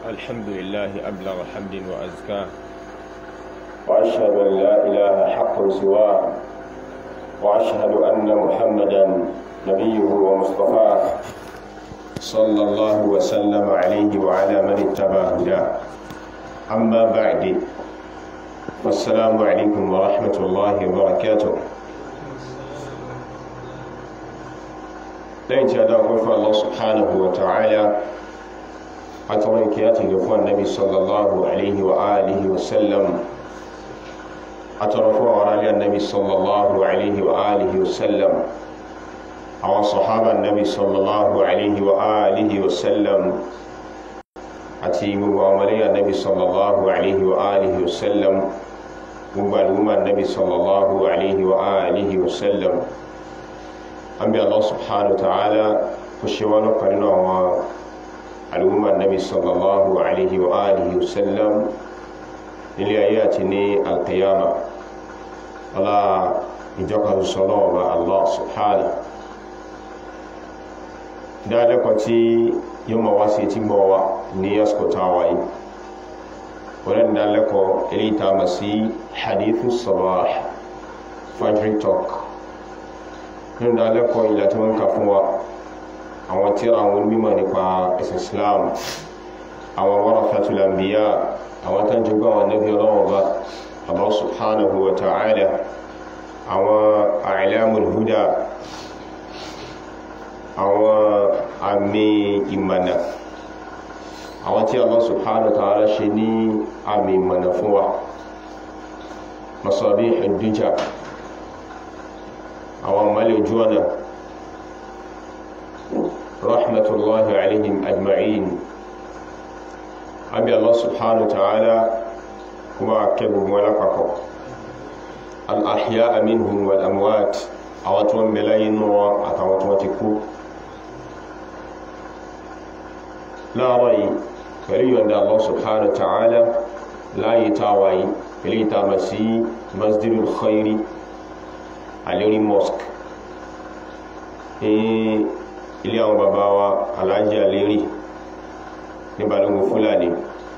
الحمد لله أبلغ حمد وأزكاه وأشهد أن لا إله حق سواه وأشهد أن محمدا نبيه ومصطفاه صلى الله وسلم عليه وعلى من اتبع هداه أما بعد والسلام عليكم ورحمة الله وبركاته lẹ́yìn tí a dá ọkọ̀ fún Allah subhanahu wa ta'ala àtọwọ́ ìkẹ́ àti ìgbẹ̀ fún annabi sallallahu alaihi wa alihi wa sallam àtọrọ fún àwọn aráàlú annabi sallallahu alaihi wa alihi wa sallam àwọn sọ̀hábà annabi sallallahu alaihi wa alihi wa sallam àti gbogbo àwọn ọmọlẹ́yìn annabi sallallahu alaihi wa alihi wa sallam gbogbo al'umma annabi sallallahu alaihi wa alihi wa sallam an bí Allah subhanahu wa ta'ala kò ṣe wá lọ́kàn nínú àwọn al'umma nabi sallallahu alaihi wa alihi wa sallam nílé ayé àti ní alkiyama ọlá ìjọka sọ́lọ́ ọba Allah subhanahu dáadẹ́kọ̀ tí yóò ma wá sí tí gbọ́ wa ní yaskota wáyé wọ́n dáadẹ́kọ̀ ilé ìtàmà sí hadithu sabah fajri talk nínú dálẹ́kọ̀ọ́ ilẹ̀ tí wọ́n ń kà fún wa àwọn tí àwọn mímọ̀ nípa ẹ̀sìn Islam àwọn warathatul anbiya àwọn tán jẹ́ gbọ́n nabi ọlọ́wọ́ bá Allah subhanahu wa ta'ala àwọn a'lamul huda àwọn àmì ìmọ̀nà àwọn tí Allah subhanahu wa ta'ala ṣe ní àmì ìmọ̀nà fún wa masabihud duja àwọn mọ́lẹ̀ ojú ọ̀nà rahmatullahi alaihim ajma'in abi Allah subhanahu wa ta'ala kuma kẹgbùn wọn lápapọ̀ al'ahya minhum wal amwat àwọn tí wọ́n bẹ̀lá inú wọn àtàwọn tí wọ́n ti kú láàrọ̀ yìí pẹ̀lú yọ̀nda Allah subhanahu wa ta'ala láyé táwàyí pẹ̀lú ìtàmà sí masjidul khairi alérí mosque ní ilé àwọn bàbá wa alájí alérí ní balógun fúlàní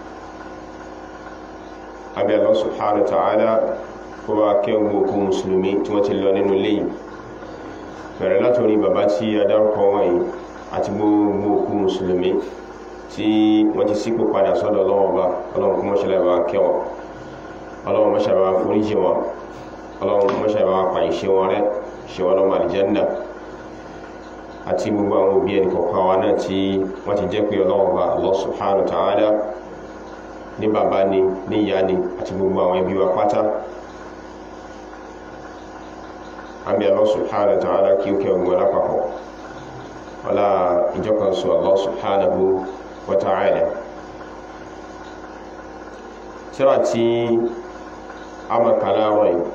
abẹ́ Allah subhanahu wa ta'ala kó bá kẹ́gbò òkú musulmi tí wọ́n ti lọ nínú ilé yìí bẹ̀rẹ̀ látorí bàbá tí a dárúkọ wọ̀nyí àti gbogbo òkú musulmi tí wọ́n ti sípò padà sọ́dọ̀ ọlọ́wọ́ bá ọlọ́run kó mọ́ṣẹ́lẹ̀ bá kẹwọ́ ọlọ́run mọ́ṣẹ́ bá foríjì wọn ọlọ́run mọ́ṣẹ́ bá pa ìṣe wọn rẹ̀ ṣe wọn lọ́mọ àlìjẹ́nà àti gbogbo àwọn òbí ẹni kọ̀ọ̀kan wa náà tí wọ́n ti jẹ́ pé ọlọ́run bá Allah subhanahu wa ta'ala ní bàbá ni ní ìyá ni àti gbogbo àwọn ẹbí wa pátá àbí Allah subhanahu wa ta'ala kí ó kẹ́ ọgbọ̀n lápapọ̀ ọlá ìjọkansu Allah subhanahu wa ta'ala tíra tí a mọ̀ kàlá rọ̀ yìí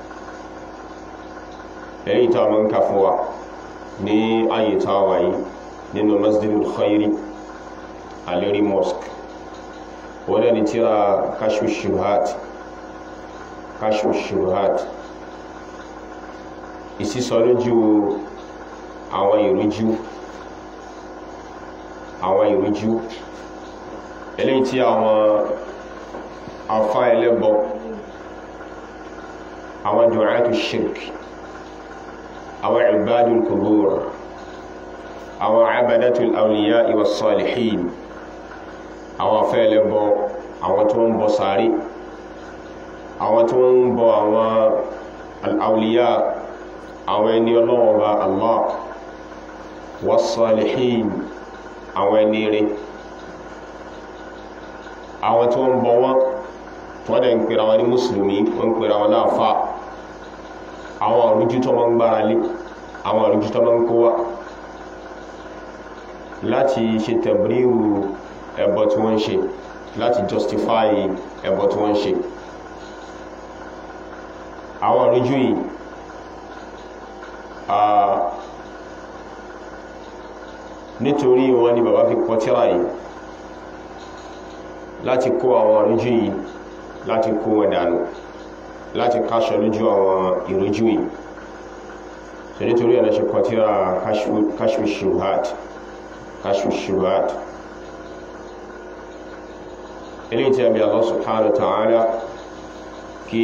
èyí tá mọ́ ń kà fún wa ní ayé táwà yìí nínú masjidul khairi alérí mosque wọ́n ni tíra kashfu shubuhat kashfu shubuhat ìsísọ lójú àwọn ìrújú àwọn ìrújú eléyìí tí àwọn afá ẹlẹ́bọ àwọn du'atu shirk àwọn ibadul kubur àwọn abadatul awliya iwa salihin àwọn afẹ́ ẹlẹ́bọ àwọn tó ń bọ sáré àwọn tó ń bọ àwọn al'auliya àwọn ẹni ọlọ́wọ́ bá Allah was-salihin àwọn ẹni rí àwọn tó ń bọ wọn tó wọ́n dẹ̀ ń pèrà wọn ní mùsùlùmí wọ́n ń pèrà wọn láàfà àwọn àrújú tó wọ́n ń gbára lé àwọn àrújú tó wọ́n ń kó wá láti ṣe tẹ̀bíríwù ẹbọ tí wọ́n ń ṣe láti justify ẹbọ tí wọ́n ń ṣe àwọn àrújú yìí nítorí wọn ni bàbá fi kọ tírà yìí láti kó àwọn àrújú yìí láti kó wọn dànù láti káṣọ lójú àwọn ìrújú yìí so nítorí ẹ̀nà ṣe kọ tírà kashfu shubuhat kashfu shubuhat eléyìí tí a bí Allah subhanahu wa ta'ala kí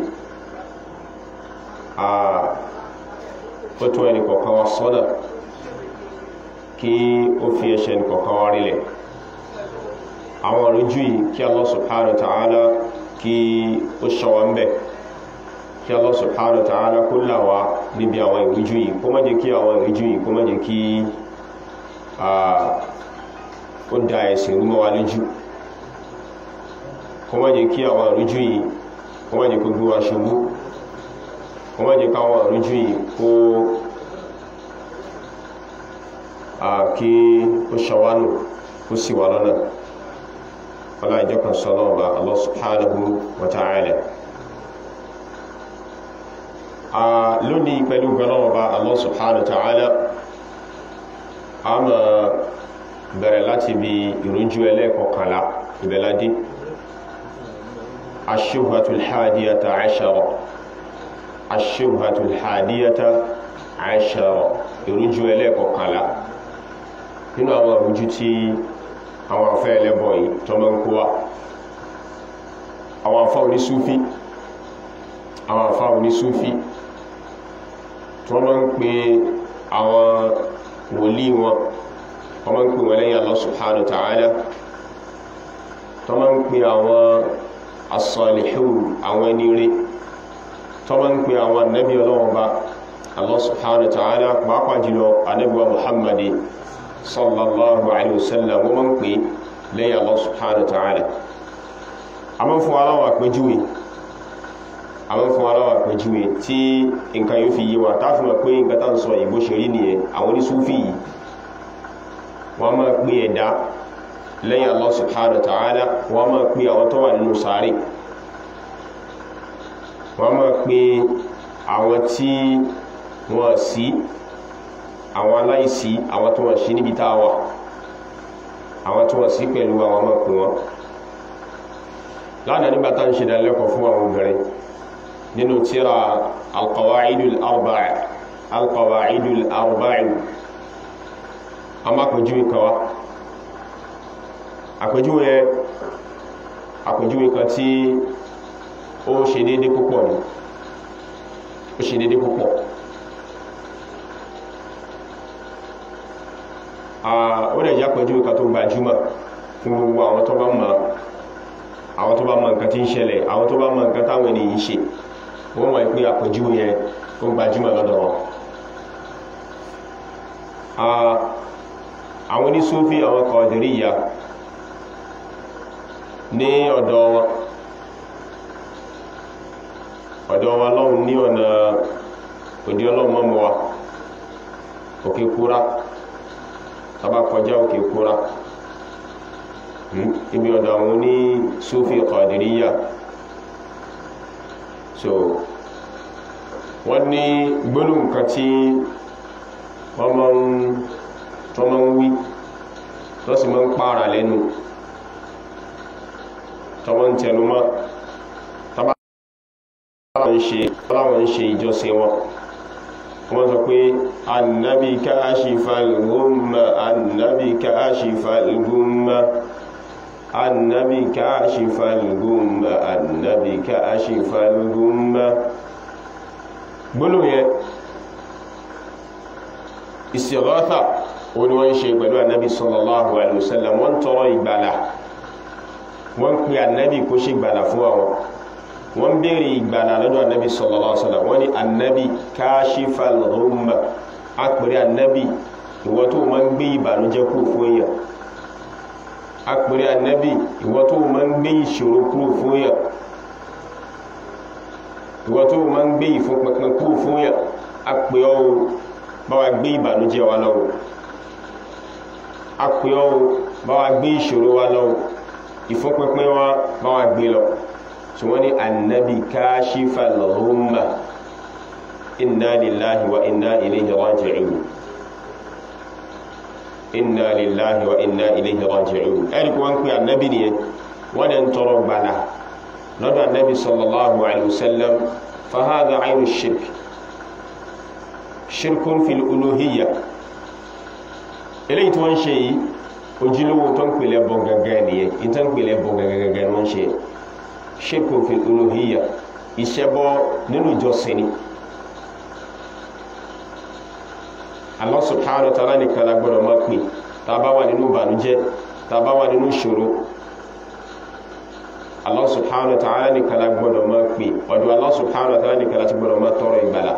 a ó tó ẹni kọ̀ọ̀kan wa sọ́nà kí ó fi ẹ̀ṣẹ̀ ẹni kọ̀ọ̀kan wa rílẹ̀ àwọn ìrújú yìí kí Allah subhanahu wa ta'ala kí ó ṣọwọ́ ń bẹ̀ kí Allah subhanahu wa ta'ala kó là wá níbi àwọn ìrújú yìí kó má jẹ́ kí àwọn ìrújú yìí kó má jẹ́ kí ó da ẹ̀sìn rú mọ́ wa lójú kó má jẹ́ kí àwọn ìrújú yìí kó má jẹ́ kó gbé wa ṣubú kó má jẹ́ káwọn ìrújú yìí kó kí ó ṣọwánù kó sì wà lọ́nà ọlá ìjọkan sọ́nà ọba Allah subhanahu wa ta'ala lónìí pẹ̀lú gbọ́nàwọ̀bá Allah subhanahu wa ta'ala a ma bẹ̀rẹ̀ láti bí ìrújú ẹlẹ́kọ̀ọ́kànlá ìbẹ̀ládé ash-shubhatul hadiyata ashara ash-shubhatul hadiyata ashara ìrújú ẹlẹ́kọ̀ọ́kànlá nínú àwọn ìrújú tí àwọn afẹ́ ẹlẹ́bọ̀ yìí tó mọ́ ń kó wá àwọn afá onísúfí àwọn afá onísúfí tó mọ́ ń pè àwọn wòlí wọn wọ́n mọ́ ń pè wọ́n lẹ́yìn Allah subhanahu wa ta'ala tó mọ́ ń pè àwọn as-salihun àwọn ẹni rí tó mọ́ ń pè àwọn annabi ọlọ́wọ́n bá Allah subhanahu wa ta'ala pàápàá jùlọ annabi wa muhammadi sallallahu alaihi wasallam wọ́n mọ́ ń pè lẹ́yìn Allah subhanahu wa ta'ala a mọ́ fún aláwọ̀ àpẹjúwe a mọ́ fún aláwọ̀ àpẹjúwe tí nǹkan yóò fi yí wa táàfin mọ̀ pé nǹkan tán sọ ìbó ṣe rí nìyẹn àwọn onísúfì yìí wọ́n máa pè ẹ̀dá lẹ́yìn Allah subhanahu wa ta'ala wọ́n máa pè àwọn tó wà nínú sáré wọ́n máa pè àwọn tí wọ́n sí àwọn aláìsí àwọn tó wọ́n sí níbi tá a wà àwọn tó wọ́n sí pẹ̀lú àwọn ọmọ pè wọ́n lánàá nígbà tá ń ṣe dánilẹ́kọ̀ọ́ fún àwọn obìnrin nínú tíra alqawaidul arba'a alqawaidul arba'a a má pẹ̀júwe kan wá àpẹjúwe àpẹjúwe kan tí ó ṣe dédé púpọ̀ ní ó ṣe dédé púpọ̀ ó dẹ̀ jẹ́ àpẹjúwe kan tó gbajúmọ̀ fún gbogbo àwọn tó bá mọ̀ àwọn tó bá mọ̀ nǹkan tí ń ṣẹlẹ̀ àwọn tó bá mọ̀ nǹkan táwọn ènìyàn ṣe wọ́n mọ̀ pé àpẹjúwe yẹn ó gbajúmọ̀ lọ́dọ̀ wọn àwọn onísúfí àwọn Qadiriyya ní ọ̀dọ̀ wọn ọ̀dọ̀ wọn lọ́hùn ní ọ̀nà òdí ọlọ́mọ́mọ́ wa òkè kúrá tàbá kọjá òkè kúrá ibi ọ̀dọ̀ àwọn oní súfí Qadiriyya so wọ́n ní gbólóhùn kan tí wọ́n máa ń tó máa ń wí tó sì máa ń pààrà lẹ́nu tó máa ń tẹnu mọ́ tọ́láwọn ń ṣe ìjọsìn wọn wọ́n sọ pé annabi kashifal ghumma annabi kashifal ghumma annabi kashifal ghumma annabi kashifal ghumma gbólóhùn yẹn ìsìgọ́ta ó ní wọ́n ṣe pẹ̀lú annabi sallallahu alaihi wasallam wọ́n tọrọ ìgbàlà wọ́n pè annabi kó ṣe ìgbàlà fún àwọn wọ́n bèèrè ìgbàlà lọ́dọ̀ annabi sallallahu alaihi wasallam wọ́n ní annabi kashifal ghumma a pèrè annabi ìwọ tó máa ń gbé ìbànújẹ́ kúrò fún èèyàn a pèrè annabi ìwọ tó máa ń gbé ìṣòro kúrò fún èèyàn ìwọ tó máa ń gbé ìfúnpẹpẹ kúrò fún èèyàn a pè ọ́ bá wa gbé ìbànújẹ́ wa lọ́wọ́ a pè ọ́ bá wa gbé ìṣòro wa lọ́wọ́ ìfúnpẹpẹ wa bá wa gbé lọ tí wọ́n ní annabi kashifal ghumma inna lillahi wa inna ilayhi raji'un inna lillahi wa inna ilayhi raji'un ẹ̀rí kí wọ́n pè annabi nìyẹn wọ́n dẹ̀ ń tọrọ gbàlà lọ́dọ̀ annabi sallallahu alaihi wasallam fahadha aynu shirk shirkun fil uluhiyya eléyìí tí wọ́n ṣe yìí ojúlówó tó ń pèlẹ̀ bọ gẹ́gẹ́ nìyẹn ní tó ń pèlẹ̀ bọ gẹ́gẹ́ wọ́n ṣe shirkun fil uluhiyya ìṣẹ́bọ nínú ìjọsìn ni Allah subhanahu wa ta'ala nìkan la gbọ́dọ̀ máa pè tá a bá wà nínú ìbànújẹ́ tá a bá wà nínú ìṣòro Allah subhanahu wa ta'ala nìkan la gbọ́dọ̀ máa pè ọ̀dọ̀ Allah subhanahu wa ta'ala nìkan la ti gbọ́dọ̀ máa tọrọ ìgbàlà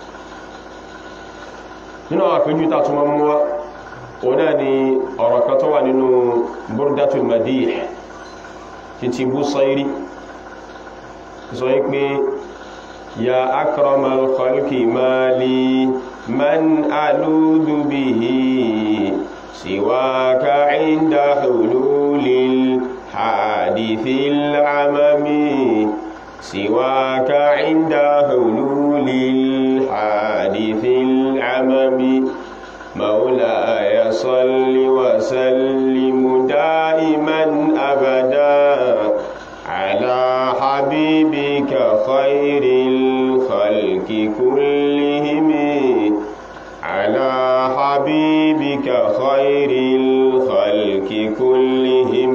nínú àwọn àpéjú tá a tún máa mú wá òun náà ni ọ̀rọ̀ kan tó wà nínú burdatul madih títí Busayri sọ pé ya akramal khalqi mali man aludu bihi siwaka inda hululil hadithil amami siwaka inda hululil hadithil amami مولاي صل وسلم دائما أبدا على حبيبك خير الخلق كلهم على حبيبك خير الخلق كلهم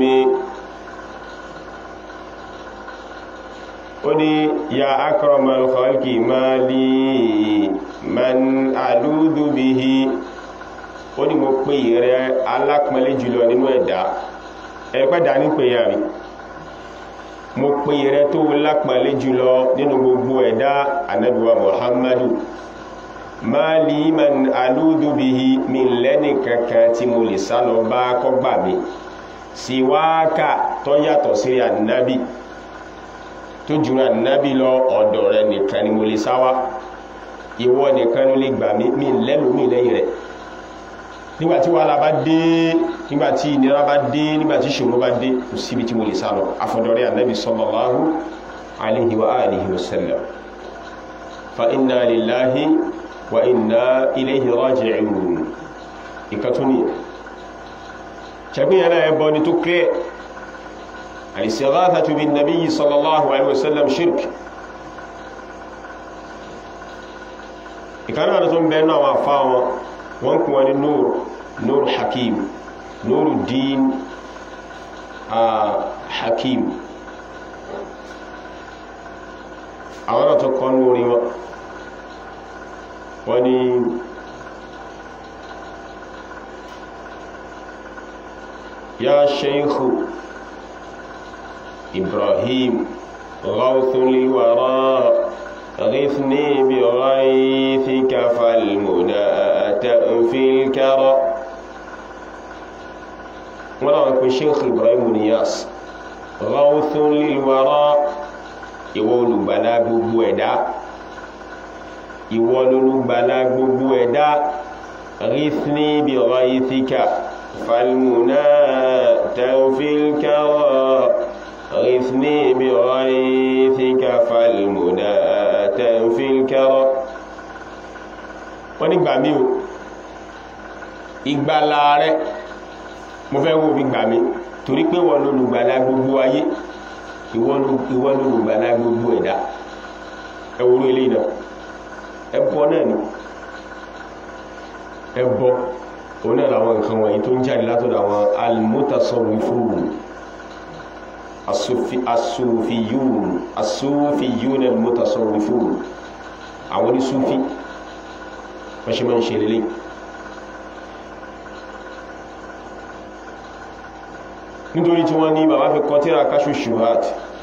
قل يا أكرم الخلق ما لي من ألوذ به ó ní mo pè rẹ alápọ̀nlé jùlọ nínú ẹ̀dá ẹ̀pẹ́ dá ní pé yà rí mo pè rẹ tó lápọ̀nlé jùlọ nínú gbogbo ẹ̀dá anábíwa muhammadu máa lè man alúdú bí i mi lẹ́nì kankan tí mo lè sálọ bá kọ́gbà mi síwáàkà tó yàtọ̀ sí ànábì tó jùlọ ànábì lọ ọ̀dọ̀ rẹ nìkan ni mo lè sáwá ìwọ nìkan ló lè gbà mí mi lẹ́nu mi lẹ́yìn rẹ̀ nígbàtí wàhálà bá dé nígbàtí ìnira bá dé nígbàtí ṣòro bá dé kò síbi tí mo lè sálọ afọ̀dọ̀rẹ́ ànábì sallallahu alaihi wa alihi wa sallam fa inna lillahi wa inna ilayhi raji'un ìkàtúnì ṣàgbéyàn náà ẹbọ ni tó clear al-istighathatu bin nabiyyi sallallahu alaihi wa sallam shirk ìkànnà tó ń bẹ náà wà fáwọn wọ́n kún wọn ní nóòrù nóòrù hakim nóòrù dín hakim àwọn náà tó kọ́ lórí wọn wọ́n ni ya sheikhu ibrahim ghawthun liwara غثني بغيثك فالمنى تأفي الكرى ولا أكون شيخ إبراهيم نياس غوث للوراء ìwọ olùgbàlà gbogbo ẹ̀dá ìwọ olùgbàlà gbogbo ẹ̀dá rífní bí ọ̀rọ̀ ìfíkà falmùná tẹ́fílkẹ́rọ̀ rífní bí ọ̀rọ̀ ìfíkà falmùná tẹ́fílkẹ́rọ̀ wọ́n ní gbà mí o ìgbàlà rẹ̀ mo fẹ́ wo fi gbà mí torí pé wọ́n lólùgbàlà gbogbo ayé ìwọ lólùgbàlà gbogbo ẹ̀dá ẹwúrú ilé náà ẹbọ náà ni ẹbọ òun náà làwọn nǹkan wọ̀nyí tó ń jáde látọ̀dọ̀ àwọn almutasawwifun asufiyun asufiyun almutasawwifun àwọn onísúfí wọ́n ṣe máa ń ṣe lélẹ̀ nítorí tí wọ́n ní bàbá fi kọ́ tíra káṣù ṣùgbọ́n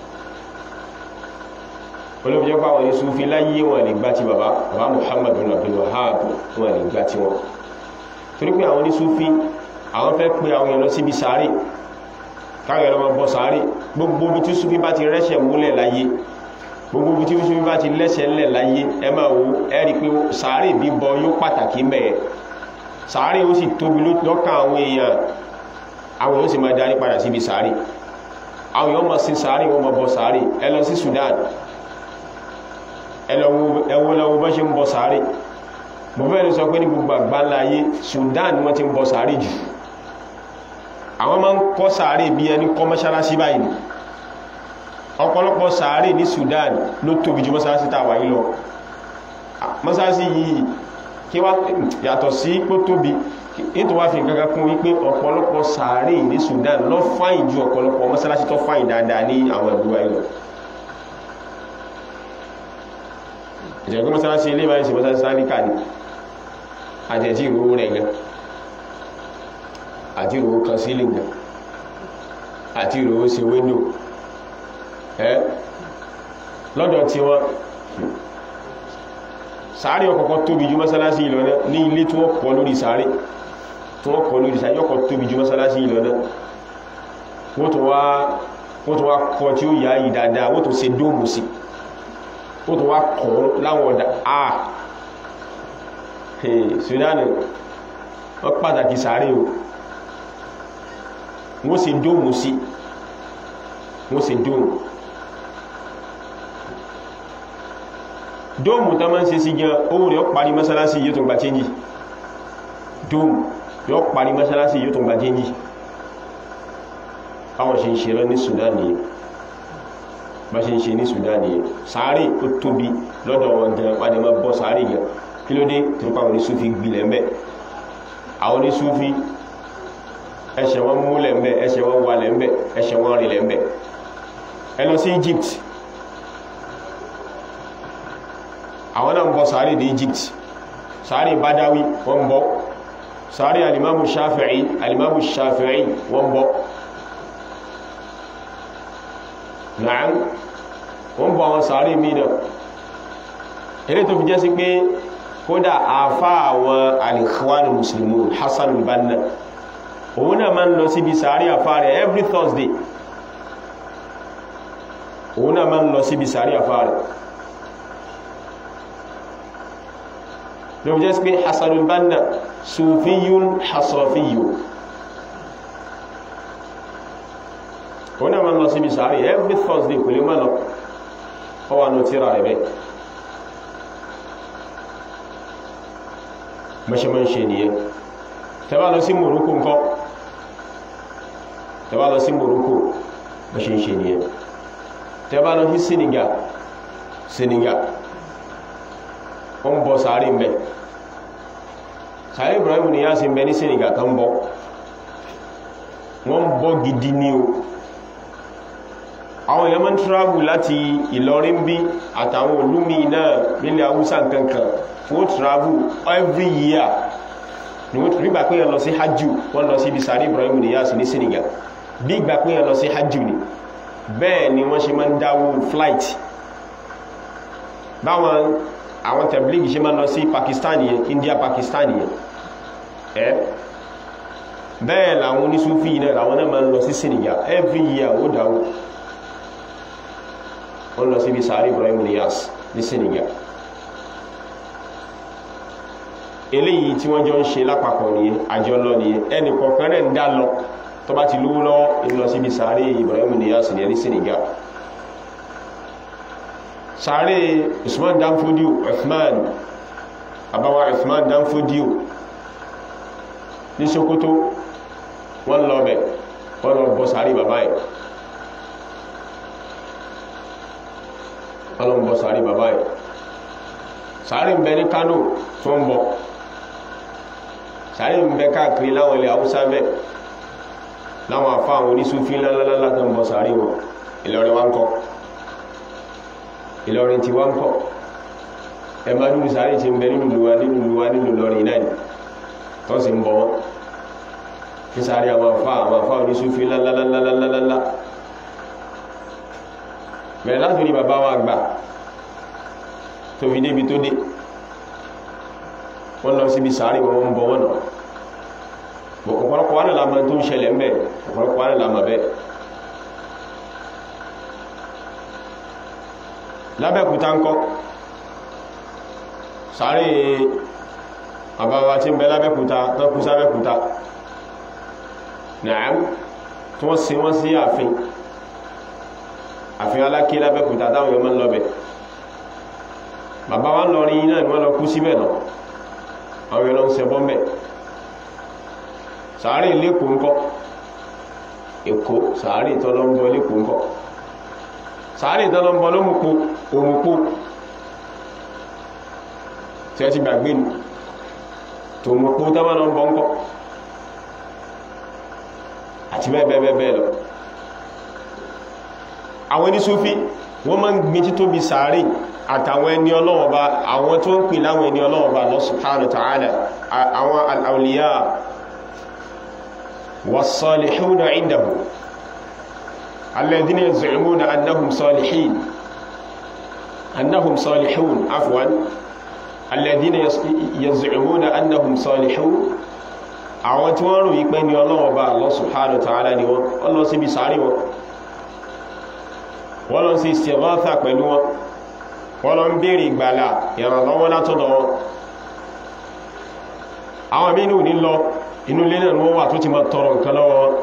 olóbi jẹ́ pàwọn yéṣu fi láyé wọn lè gbá ti bàbá bàbá Muhammadu Abdul Wahhab wọn lè gbá ti wọn torí pé àwọn oníṣúfí àwọn fẹ́ pé àwọn èèyàn lọ síbi sáré káwọn èèyàn lọ bọ́ sáré gbogbo bí tí súfí bá ti rẹ́ṣẹ̀ múlẹ̀ láyé gbogbo bí tí súfí bá ti lẹ́ṣẹ̀ ńlẹ̀ láyé ẹ máa wo ẹ rí pé sáré bíbọ yóò pàtàkì mẹ́ẹ̀ sáré ó sì tóbi lọ́kàn àwọn èèyàn àwọn èèyàn sì máa darí padà síbi sáré àwọn èèyàn máa sin sáré wọn máa bọ sáré ẹ lọ sí Sudan ẹwọ lọ́wọ́ bọ́ ṣe ń bọ sáré mo fẹ́ lè sọ pé ní gbogbo àgbáńlá ayé Sudan ni wọ́n ti ń bọ sáré jù àwọn máa ń kọ́ sáré bí ẹni kọ́ mọ́ṣáláṣí báyìí ọ̀pọ̀lọpọ̀ sáré ní Sudan ló tóbi jù mọ́ṣáláṣí tá a wà yìí lọ mọ́ṣáláṣí yìí kí wá yàtọ̀ sí pó tóbi ètò wá fi gangan kún wípé ọ̀pọ̀lọpọ̀ sàárè ní Sudan lọ fáyìn ju ọ̀pọ̀lọpọ̀ mọ́sálásí tó fáyìn dáadáa ní àwọn ìlú wa ìlọ ìjẹ̀gbẹ́ mọ́sálásí ilé ìbáyìí sí mọ́sálásí sáríkà ní àjẹ̀jí ìrówó rẹ̀ gan àti ìrówó kan sílẹ̀ gan àti ìrówó sí wíńdò ẹ́ lọ́dọ̀ tí wọ́n sàárè ọkọ̀kọ́ tóbi ju mọ́sálásí ìlọ náà ní ilé tí wọ́n kọ́ lórí sàárè tí wọ́n kọ́ lórí sàárè yọ́kọ̀ tóbi ju mọ́sálásí ìlọ náà wọ́n tó wá wọ́n tó wá kọ́ tí ó yá yìí dáadáa wọ́n tó ṣe dóòmù sí wọ́n tó wá kọ́ láwọn ọ̀dá àà Sudan wọ́n pàtàkì sàárè o wọ́n ṣe dóòmù sí wọ́n ṣe dóòmù dóòmù tó máa ń ṣe sí gan ohun rẹ̀ ó parí mọ́sálásí yóò tó gbà chẹ́njì dóòmù yóò parí mọ́sálásí yóò tó gbà chẹ́njì báwọn ṣe ń ṣe rán ní Sudan nìyẹn bá ṣe ń ṣe ní Sudan nìyẹn sàárè ó tóbi lọ́dọ̀ wọn gan padà máa bọ́ sàárè gan kí ló dé tó pa àwọn oníṣúfì gbilẹ̀ ń bẹ̀ àwọn oníṣúfì ẹsẹ̀ wọn múlẹ̀ ń bẹ̀ ẹsẹ̀ wọn wálẹ̀ ń bẹ̀ ẹsẹ̀ wọn rìnlẹ̀ ń bẹ̀ ẹ lọ sí Egypt àwọn náà ń bọ sàárì ní Egypt sàárì Badawi wọ́n bọ sàárì alimamu Shafi'i alimamu Shafi'i wọ́n bọ na'am wọ́n bọ àwọn sàárì mìíràn eré tó fi jẹ́ sí pé kódà àfá àwọn al-Ikhwan al-Muslimun Hassan al-Banna òun náà máa ń lọ síbi sàárì àfá rẹ̀ every Thursday òun náà máa ń lọ síbi sàárì àfá rẹ̀ ló jẹ́ pé Hassanul Banna sufiyun hasafiyun ó náà máa ń lọ síbi sàárì every Thursday kò lè máa lọ ọ wà ní tíra rẹ̀ bẹ́ẹ̀ mọ́ṣẹ́ máa ń ṣe nìyẹn tẹ́bá lọ sí Morocco ńkọ́ tẹ́bá lọ sí Morocco mọ́ṣẹ́ ń ṣe nìyẹn tẹ́bá lọ sí Senegal Senegal ó ń bọ sàárì ń bẹ sàárì Ibrahim ni yá sí ń bẹ ní Senegal kan bọ wọ́n ń bọ gidi ní o àwọn èèyàn máa ń travel láti Ìlọrin bí àtàwọn olúmi náà nílẹ̀ Haúsá kankan wọ́n travel every year ni wọ́n rí gbà pé yẹn lọ sí hajjú wọ́n lọ sí ibi sàárì Ibrahim ni yá sí ní Senegal bí gbà pé yẹn lọ sí hajjú ni bẹ́ẹ̀ ni wọ́n ṣe máa ń dáwó flight báwọn àwọn tẹ̀blígì ṣe máa lọ sí Pakistan yẹn India Pakistan yẹn ẹ́ bẹ́ẹ̀ làwọn onísúfí náà làwọn náà máa lọ sí Senegal every year ó dáwó wọ́n lọ sí ibi sàárì Ibrahim Niyas ní Senegal eléyìí tí wọ́n jọ ń ṣe lápapọ̀ nìyẹn àjọ lọ nìyẹn ẹnì kọ̀ọ̀kan rẹ̀ ń dá lọ tó bá ti lówó lọ́wọ́ ń lọ sí ibi sàárì Ibrahim Niyas ní Senegal sáré usman danfodiyo uthman abawa uthman danfodiyo ní sokoto wọ́n lọ bẹ̀ wọ́n lọ bọ́ sáré bàbá ẹ̀ wọ́n lọ bọ́ sáré bàbá ẹ̀ sáré ń bẹ ní kano tó ń bọ̀ sáré ń bẹ káàkiri láwọn ilẹ̀ haúsá bẹ̀ láwọn afá àwọn onísúfí ńláńlá tó ń bọ́ sáré wọn Ìlọrin wa ń kọ́ Ìlọrin ti wá ń kọ́ ẹ máa dúró sáré tí ń bẹ nínú ìlúwa nínú ìlúwa nínú Ìlọrin náà ni tó sì ń bọ̀ wọ́n ní sáré àwọn afá àwọn afá oníṣúfí lálálálálálálá bẹ̀rẹ̀ láti ní bàbá wa gbà tó fi débi tó dé wọ́n lọ síbi sáré wọn ń bọ̀ wọ́n náà ọ̀pọ̀lọpọ̀ wánà lámà tó ń ṣẹlẹ̀ ń bẹ̀ ọ̀pọ̀lọpọ̀ wánà lámà bẹ́ẹ̀ lábẹ́kúta ń kọ́ sáré àbáwá tí ń bẹ lábẹ́kúta tán kú sábẹ́kúta náà tí wọ́n sin wọ́n sí ààfin ààfin aláké lábẹ́kúta táwọn yọmọ ń lọ́bẹ̀ bàbá wa ń lọ rí iná ìwọ́n lọ kú síbẹ̀ náà àwọn yọlọ ń ṣe bọ́m̀bẹ̀ sáré lẹ́kọ̀ọ́ ń kọ́ èkó sáré tọ́lọ́mbọ́ lẹ́kọ̀ọ́ ń kọ́ sàárè ìdánlọ́mbọ́ ló mú po òmùpó tí ẹ ti gbàgbé ní tó mú po tọ́mọ́lọ́mbọ́ ń kọ́ àti bẹ́ẹ̀bẹ́ẹ̀bẹ́ẹ̀ lọ àwọn ní súfí wọ́n máa ń gbin títóbi sàárè àtàwọn ẹni Ọlọ́run Ọba àwọn tó ń pè láwọn ẹni Ọlọ́run Ọba Allah subhanahu wa ta'ala àwọn al-awliya was-salihuna indahu alladhina yaz'umuna annahum salihin annahum salihun afwan alladhina yaz'umuna annahum salihun àwọn tí wọ́n rò wípé ní Ọlọ́run Ọba Allah subhanahu wa ta'ala ni wọ́n lọ síbi sàárè wọn wọ́n lọ sí istighatha pẹ̀lú wọn wọ́n lọ ń bèèrè ìgbàlà ìrànlọ́wọ́ látọ̀dọ̀ wọn àwọn mínú ní lọ inú ilé náà wọ́n wà tó ti máa tọrọ nǹkan lọ́wọ́ wọn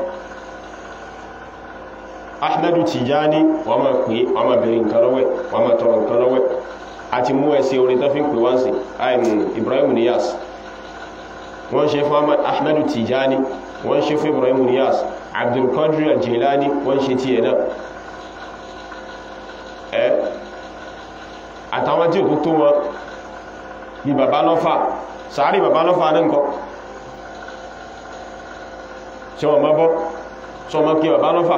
Ahmadu Tijani wọ́n máa pè wọ́n máa bèèrè nǹkan lọ́wọ́ wọ́n máa tọrọ nǹkan lọ́wọ́ àti mú ẹsẹ̀ orin tó fi ń pè wọ́n sí Ibrahim Niyas wọ́n ṣe fún Ahmadu Tijani wọ́n ṣe fún Ibrahim Niyas Abdul Qadir Al-Jilani wọ́n ṣe tiẹ̀ náà ẹ́ àtàwọn tí ò tó tó wọn bí bàbá lọ́fà sàárì bàbá lọ́fà náà nǹkan ṣe wọ́n mọ́ bọ́ ṣe wọ́n mọ́ kí bàbá lọ́fà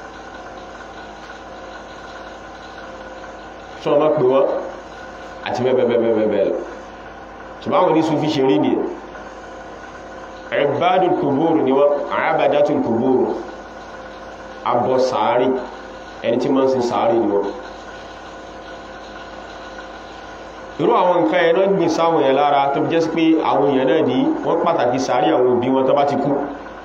ṣe wọ́n mọ́ pè wọ́n àti bẹ́ẹ̀bẹ́ẹ̀bẹ́ẹ̀bẹ́ẹ̀ lọ ṣùgbọ́n àwọn oníṣùn fi ṣe rí ni ibadul kubur ni wọ́n àábàdátul kubur abọ́ sàárì ẹni tí máa ń sin sàárì ni wọ́n irú àwọn nǹkan ẹ̀nà gbìn sáwọn èèyàn lára tó jẹ́ sí pé àwọn èèyàn náà ní wọ́n pàtàkì sàárì àwọn òbí wọn tó bá ti kú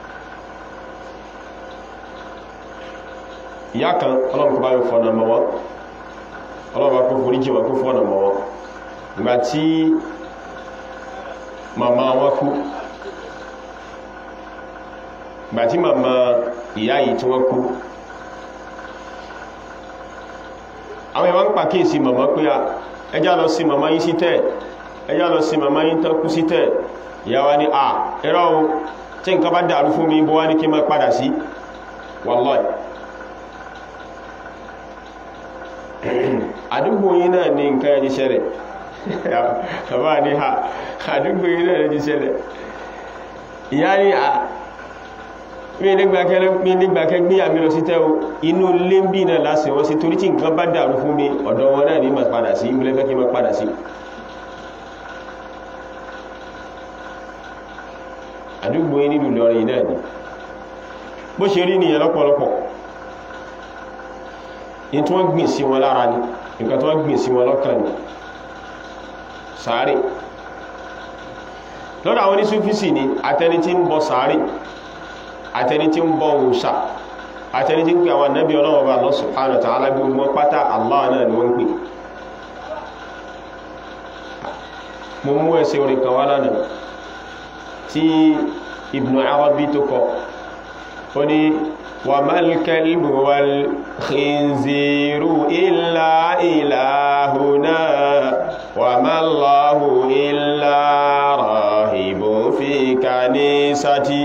ìyá kan ọlọ́run kó bá yóò fọ́nà mọ́ wọn ọlọ́run bá kó forí jì wọn kó fọ́nà mọ́ wọn ìgbà tí màmá wọn kú ìgbà tí màmá ìyá yìí tí wọ́n kú àwọn ìwọ̀n ń pàkíyèsí màmá pé a ẹjá lọ sí màmá yín sí tẹ́ ẹjá lọ sí màmá yín tán kú sí tẹ́ ìyá wa ní à ẹ̀rọ o tí nǹkan bá dàrú fún mi bó wá ní kí má padà sí wallahi àdúgbò yín náà ní nǹkan ẹni ṣẹlẹ̀ bàbá ní ha àdúgbò yín náà ní ṣẹlẹ̀ ìyá ní à mi nígbàkẹ́ gbé àmì lọ sí tẹ́ o inú lé ń bí náà lásì wọ́n sí torí tí nǹkan bá dàrú fún mi ọ̀dọ̀ wọn náà ní ma padà sí ìmúlẹ̀ fẹ́ kí ma padà sí àdúgbò yìí nílùú lọrin náà ni bó ṣe rí nìyẹn lọ́pọ̀lọpọ̀ ní tí wọ́n gbìn sí wọn lára ni nǹkan tí wọ́n gbìn sí wọn lọ́kàn ni sàárè lọ́dọ̀ àwọn oníṣúfíìsì ni àtẹni tí ń bọ sàárè àtẹni tí ń bọ òòṣà àtẹni tí ń pè àwọn ànábì ọlọ́wọ́ bá Allah subhanahu wa ta'ala gbogbo wọn pátá Allah náà ni wọ́n ń pè mo mú ẹsẹ̀ orin kan wá lánàá tí Ibn Arabi tó kọ ó ní wa mal kalbu wal khinziru illa ilahuna wa mallahu illa rahibu fi kanisati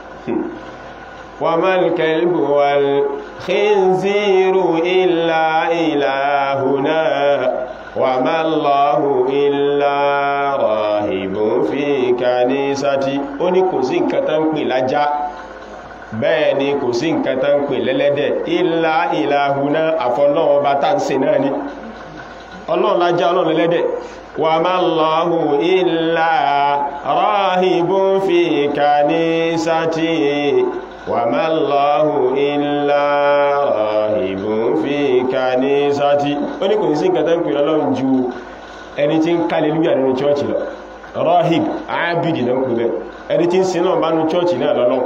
وما الكلب والخنزير إلا إلهنا وما الله إلا راهب في كنيستي ó ní kò sí nǹkan tán ń pè lájá bẹ́ẹ̀ ni kò sí nǹkan tán ń pè lẹ́lẹ́dẹ̀ إلا إلهنا àfọlọ́wọ́ bá tá ń ṣe náà ni ọlọ́run lájá ọlọ́run lẹ́lẹ́dẹ̀ وما الله إلا راهب في كنيستي وما الله إلا راهب في كنيستي ó ní kò sí nǹkan tán ń pè lọ́lọ́run ju ẹni tí ń kálẹ̀lúyà nínú chọ́ọ̀chì lọ rahib ábìdì náà pè bẹ́ ẹni tí ń sin náà bá nú chọ́ọ̀chì náà lọ́lọ́run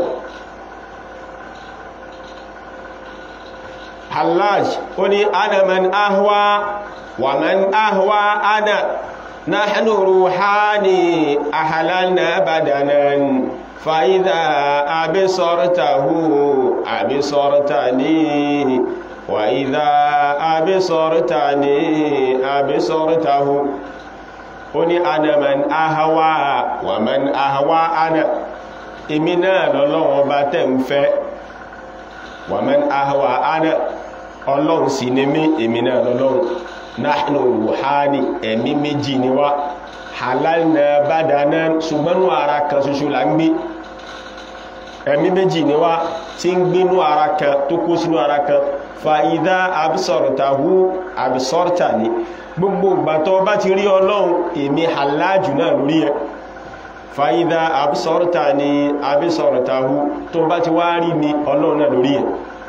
hallaj ó ní ana man ahwa wa man ahwa ana nahnu ruhani ahlalna badanan fa idha absartahu absartani wa idha absartani absartahu ó ní ana man ahwa wa man ahwa ana èmi náà lọ́lọ́wọ́ bá tẹ́ ń fẹ́ wa man ahwa ana ọlọ́run sì ní mí èmi náà lọ́lọ́run nahnu ruhani ẹ̀mí méjì ni wá halalna badana ṣùgbọ́n ara kan ṣoṣo la ń gbé ẹ̀mí méjì ni wá tí ń gbénú ara kan tó kó sínú ara kan fa idha absortahu absorta ni gbogbo ìgbà tó bá ti rí ọlọ́run èmi aláàjù náà lórí ẹ fa idha absorta ni absortahu tó bá ti wá rí mi ọlọ́run náà lórí ẹ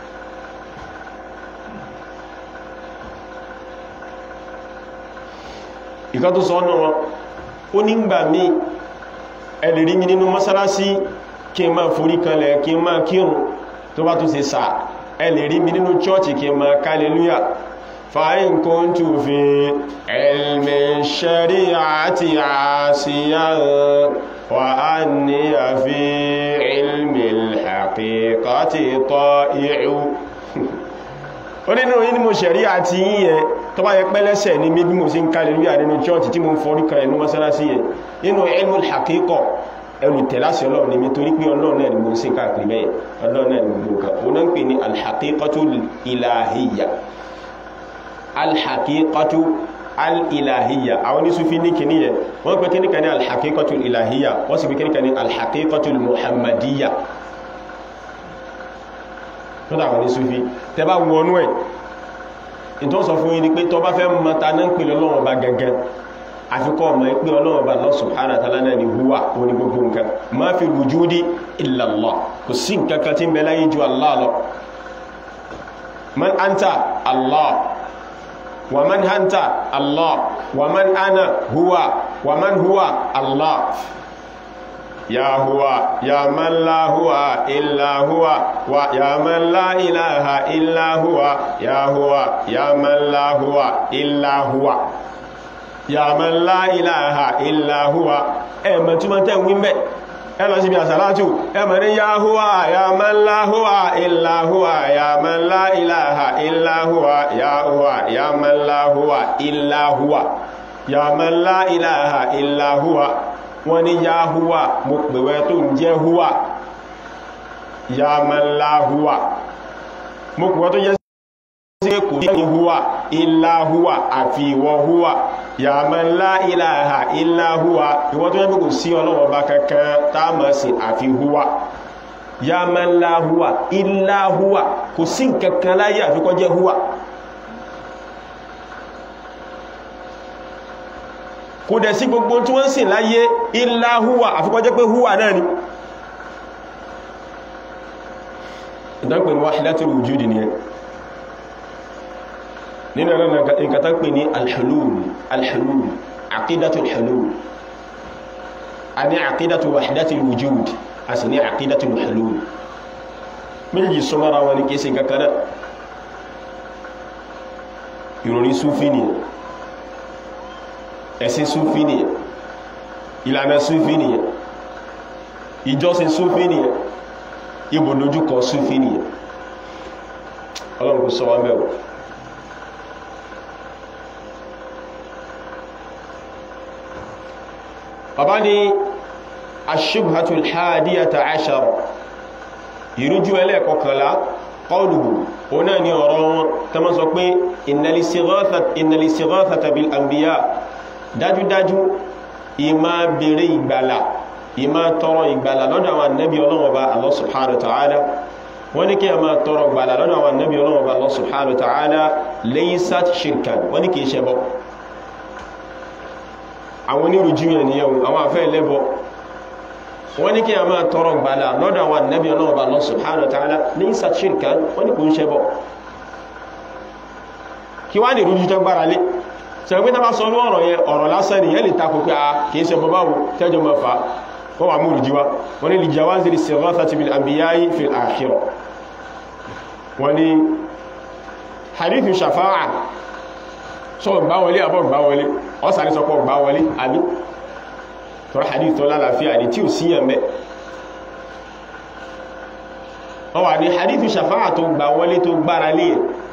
ìkan tó sọ ọ́nà wọn ó nígbà mí ẹlẹ́rí mi nínú mọ́sálásí kí n máa forí kanlẹ̀ kí n máa kírun tó bá tún ṣe sà ẹlẹ́rí mi nínú chọ́ọ̀chì kí n máa kálẹ̀lúyà fa'in kuntu fi ilmi shari'ati asiyan wa anni fi ilmi al-haqiqati ta'i'u ó nínú yí mo ṣẹ̀rí àti yíyẹn tó bá yẹ pẹ́lẹ́sẹ̀ ní bí mo sí ń kálẹ̀ lóyà nínú chọ́ọ̀tì tí mo ń forí kan ẹnu mọ́sálásí yẹn nínú ilmul haqiqa ẹnu tẹ̀láṣẹ ọlọ́run ní mi torí pé ọlọ́run náà ni mo sí káàkiri bẹ́ẹ̀ ọlọ́run náà ni mo gbogbo kan ó náà ń pè ní alhaqiqatu ilahiyya alhaqiqatu alilahiyya àwọn oníṣúfí ní kìíní yẹn wọ́n pè kíní kan ní alhaqiqatu ilahiyya wọ́n sì pè kíní kan ní alhaqiqatu muhammadiyya lọ́dọ̀ àwọn oníṣúfí tẹ bá wọnú ẹ̀ ìtọ́ sọ fún yín ni pé tọ́ bá fẹ́ mọ́ta náà ń pè lọ́wọ́ bá gẹ́gẹ́ àfikọ́ ọmọ ìpé ọlọ́wọ́ bá Allah subhanahu wa ta'ala náà ni huwa oní gbogbo nǹkan ma fi wujudi illa Allah kò sí nǹkan kan tí ń bẹ láyé ju Allah lọ man anta Allah wa man anta Allah wa man ana huwa wa man huwa Allah ya huwa ya man la huwa illa huwa wa ya man la ilaha illa huwa ya huwa ya man la huwa illa huwa ya man la ilaha illa huwa ẹ̀mọ̀ tí wọ́n tẹ́ ń wímbẹ̀ ẹ lọ sí bí àsàlátù ẹmọ̀ ní ya huwa ya man la huwa illa huwa ya man la ilaha illa huwa ya huwa ya man la huwa illa huwa ya man la ilaha illa huwa wọ́n ní ya huwa mo pèwẹ́ tó ń jẹ́ huwa ya man la huwa mo pèwẹ́ tó jẹ́ sí kò ní huwa illa huwa àfi ìwọ huwa ya man la ilaha illa huwa ìwọ tó yẹ́ kò sí ọlọ́wọ́ bá kankan táàmà sí àfi huwa ya man la huwa illa huwa kò sí kankan láyé àfikọ́ jẹ́ huwa kò dẹ̀ sí gbogbo tí wọ́n sìn láyé illa huwa àfikọ́ jẹ́ pé huwa náà ni ìdánpẹ̀ ni wahidatul wujudi ni ẹ nínú ẹ̀rọ nǹkan tán pè ní alhulul alhulul aqidatul hulul a ní aqidatul wahidatul wujud a sì ní aqidatul hulul méjì súnmọ́ra wọn ni kìí sí kankan náà ìròrí súfí ni ẹ̀sìn súfí ni ìlànà súfí ni ìjọsìn súfí ni ibùdójúkọ súfí ni ọlọ́run kò sọ wọn bẹ̀rù bàbá ni aṣíbhatul hadiyata ashar ìrújú ẹlẹ́ẹ̀kọkànlá qawluhu o náà ni ọ̀rọ̀ wọn ta ma sọ pé innal istighathata bil anbiya dájúdájú ìmá bèèrè ìgbàlà ìmá tọrọ ìgbàlà lọ́dọ̀ àwọn annabi Ọlọ́hun Ọba Allah subhanahu wa ta'ala wọ́n ní kí a máa tọrọ ìgbàlà lọ́dọ̀ àwọn annabi Ọlọ́hun Ọba Allah subhanahu wa ta'ala laysat shirkan wọ́n ní kìí ṣẹbọ àwọn onírùjú yẹn ni yẹn àwọn afẹ́ lẹ́bọ wọ́n ní kí a máa tọrọ gbàlá lọ́dọ̀ àwọn ànábì Ọlọ́run Ọba Allah subhanahu wa ta'ala ní ìsàtṣìrìkà wọ́n ní kò ń ṣẹbọ kí wá ní ìrújú tó gbára lé sẹ́gbẹ́ pé tàbá sọ ní ọ̀rọ̀ yẹn ọ̀rọ̀ lásán ni yẹn lè takò pé a kìí ṣe bọ́ báwo tẹ́jọ mọ́ fa wọ́n wà mú ìrújú wa wọ́n ní lè jawazi al-istighathati bil anbiya'i fil akhirah wọ́n ní hadithu shafa'a sọ gbá wọlé àbọ̀ gbá wọlé ọ́sàrí sọpọ̀ gbá wọlé àbí tọ́rọ hadith tó lálàáfíà ní tí ò síyàn mẹ́ wọ́n wà ní hadithu shafa'a tó gbá wọlé tó gbára lé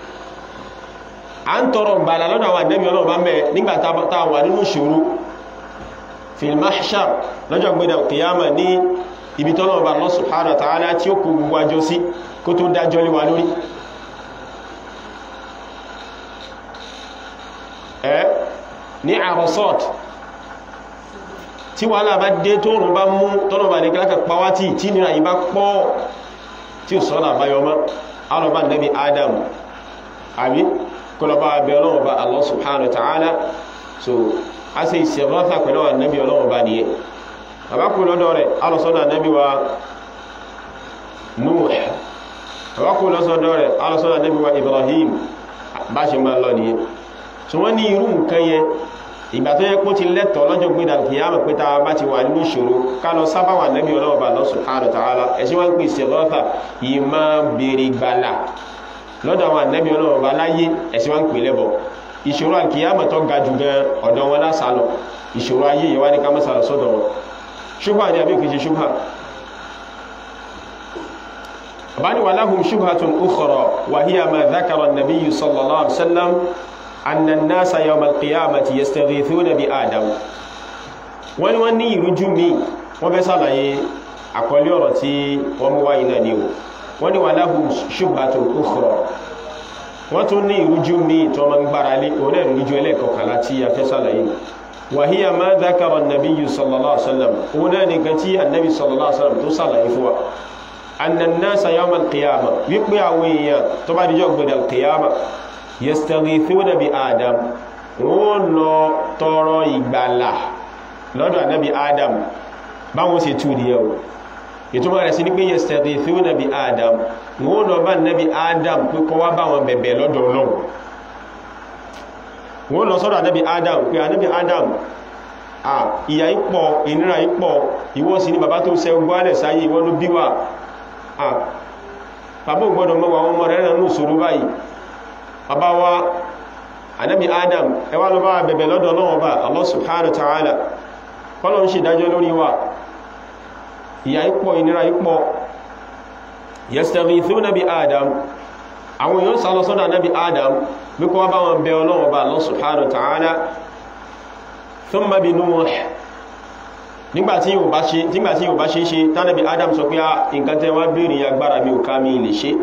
à ń tọrọ gbàlà lọ́nà àwọn àdẹ́bí ọlọ́ọ̀bá mẹ́ nígbàtà wà nínú ṣòro fil mahshar lọ́jọ́ gbẹ́dẹ̀ kìyàmà ní ibi tọ́lọ́ọ̀bá Allah subhanahu wa ta'ala tí ó kó gbogbo àjọ sí kó tó dájọ́ lé wa lórí ẹ́ ní àrọ̀sọ́t tí wàhálà bá dé tóòrùn bá mú tọ́nà bá ní kílákà pàwátì tí nira yìí bá pọ̀ tí ò sọ́nà àbáyọ mọ́ alọ́bá nẹ́bí adam àbí kọlọ́bá abẹ́ ọlọ́wọ́ bá Allah subhanahu wa ta'ala so a ṣe ìṣẹ̀rọ́fà pẹ̀lú àwọn nẹ́bí ọlọ́wọ́ bá nìyẹn àbákù lọ́dọ̀ rẹ̀ alọ́sọ́nà nẹ́bí wa Nuh àbákù lọ́sọ́dọ̀ rẹ̀ alọ́sọ́nà nẹ́bí wa Ibrahim bá ṣe máa lọ nìyẹn so wọ́n ní irú nǹkan yẹn ìgbà tó yẹ kó ti lẹ́tọ̀ lọ́jọ́ gbé dàbí kìyàmù pé tá a bá ti wà nínú ìṣòro ká lọ sábà wà nẹ́bí ọlọ́wọ́ bá Allah subhanahu wa ta'ala ẹ̀sìn wọn ń pè ìṣẹ̀rọ́fà yìí máa béèrè gbàlà lọ́dọ̀ àwọn ànẹ́bí ọlọ́wọ́ bá láyé ẹ̀sìn wọn ń pè lẹ́bọ̀ ìṣòro àkìyàmọ̀ tó ga jù gan ọ̀dọ̀ wọn lásàlọ ìṣòro ayé yìí wá ní ká má sàlọ sọ́dọ̀ wọn ṣubha ni àbí kìí ṣe ṣubha àbáni wà láhùn shubhatun ukhra wa hiya ma dhakara an-nabiyyu sallallahu alaihi wasallam anna an-nasa yawm al-qiyamati yastaghithuna bi adam wọ́n ni wọ́n ní ìrújú mi wọ́n fẹ́ sàlàyé àkọlé ọ̀rọ̀ tí wọ́n mú wáyé náà ni o wọ́n ni wà láhùn shubhatun ukhra wọ́n tún ní ìrújú mi tó ma ń gbára lé òun náà ìrújú ẹlẹ́kọ̀ọ́kànlá tí a fẹ́ sàlàyé wàhíyà máa dákàrọ̀ nàbí sallallahu alaihi wasallam òun náà nìkan tí annabi sallallahu alaihi wasallam tó sàlàyé fún wa annannasa yawmal qiyama wípé àwọn èèyàn tó bá dijọ́ gbẹ̀dẹ̀ qiyama yastaghithuna bi adam wọ́n lọ tọrọ ìgbàlà lọ́dọ̀ annabi adam báwọn sì tú di yau ìtumọ̀ rẹ̀ sí ní pé yastaghithuna bi adam wọ́n lọ bá annabi adam pé kó wá bá wọn bẹ̀bẹ̀ lọ́dọ̀ Ọlọ́run wọ́n lọ sọ́dọ̀ anábi adam pé anábi adam à ìyà ipọ̀ ìnira ipọ̀ ìwọ sí ní bàbá tó ṣe gbọ́lẹ̀ sáyé ìwọ ló bí wà à bàbá ògbọ́dọ̀ mọ́wàá wọn mọ́ rẹ̀ nínú ìṣòro báyìí bàbá wa anábi adam ẹwà lọ bá bẹ̀bẹ̀ lọ́dọ̀ Ọlọ́run bá Allah subhanahu wa ta'ala kọ́lọ̀ ń ṣe ìdájọ́ lórí wa ìyà ipọ̀ ìnira ipọ̀ yastaghithuna bi adam àwọn èèyàn sálọ sọ́dọ̀ anábi adam bí kọ́ bá wọn bẹ ọlọ́wọ́ bá Allah subhanahu wa ta'ala thumma bi Nuh nígbàtí yóò bá ṣe ṣe tánàbí adam sọ pé nǹkan tẹ́ wá bèèrè agbára mi ò ká mi lè ṣe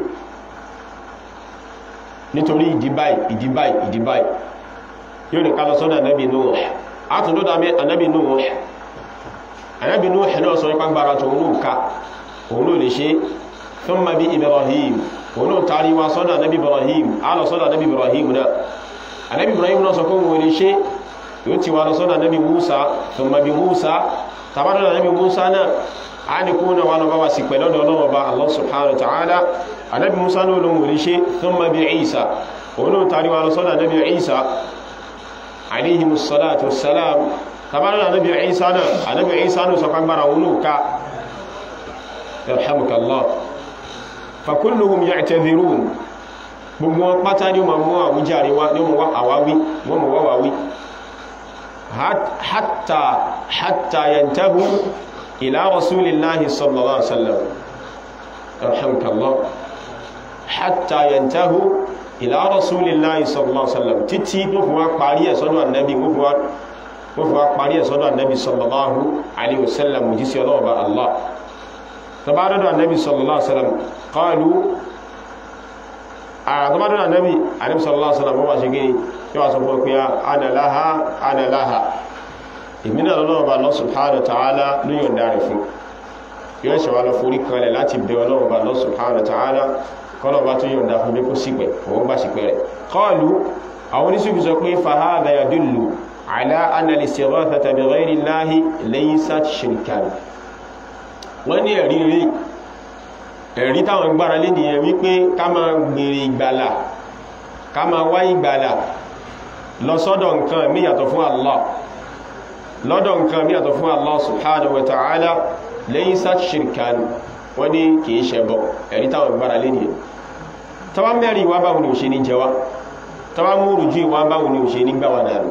nítorí ìdíbáì ìdíbáì ìdíbáì yóò ní ká lọ sọ́dọ̀ anábi Nuh átùndọ́dọ̀ anábi Nuh anábi Nuh náà sọ nípa gbára tó òun ká òun lè ṣe thumma bi Ibrahim òun tàrí wa sọ́dọ̀ anábì ibrahim alọ́ sọ́dọ̀ anábì ibrahim náà anábì ibrahim náà sọ fún wọn lè ṣe yóò ti wà lọ sọ́dọ̀ anábì musa thumma bi musa tàbádọ́ anábì musa náà a ní kú náà wà lọ bá wa sì pẹ̀lú ọ̀dọ̀ ọlọ́wọ́ bá allah subhanahu wa ta'ala anábì musa náà ló wọlé ṣe thumma bi isa òun tàrí wa lọ sọ́dọ̀ anábì isa alayhi musallatu wassalam tàbádọ́ anábì isa náà anábì isa náà sọ pàgbára òun ká yarhamukallah fakulluhum ya'tadhirun gbogbo wọn pátá ní ọmọ mọ́ àwújáre wá ní ọmọ àwáwí wọ́n mọ̀ wáwáwí hatta hatta yantahu ila rasulillahi sallallahu alaihi wasallam alhamdulillah hatta yantahu ila rasulillahi sallallahu alaihi wasallam títí tó fi wá parí ẹ̀ sọ́dọ̀ annabi wọ́n fi wá parí ẹ̀ sọ́dọ̀ annabi sallallahu alaihi wasallam jísí ọlọ́ọ̀bá allah tabadọ́dọ̀ annabi sallallahu alaihi wasallam qalu a tabadọ́dọ̀ annabi annabi sallallahu alaihi wasallam wọ́n ṣe gini yíwa sọ fún pé ana laha ana laha ìmìnà lọ́wọ́ba Allah subhanahu wa ta'ala ní yọ̀nda rẹ̀ fún yóò ṣe wá lọ forí kanlẹ̀ láti bẹ ọlọ́wọ́ba Allah subhanahu wa ta'ala kọlọ̀bá tó yọ̀nda fún bí kó sípẹ̀ òun bá sípẹ̀ rẹ̀ qalu àwọn oníṣùgbì sọ pé fahadha yadullu ala anna al-istighathata bi ghayri Allahi laysat shirkan wọ́n ní ẹ̀rí rí ẹ̀rí táwọn gbára lé nìyẹn wípé ká máa gbèrè ìgbàlà ká máa wá ìgbàlà lọ sọ́dọ̀ nǹkan mí yàtọ̀ fún Allah lọ́dọ̀ nǹkan mí yàtọ̀ fún Allah subhanahu wa ta'ala laysat shirkan wọ́n ní kìí ṣẹbọ ẹ̀rí táwọn gbára lé nìyẹn tọ́wá mẹ́rin wá báwo ni ò ṣe ní jẹwa tọ́wá múrù jú ìwá báwo ni ò ṣe ní gbáwa dànù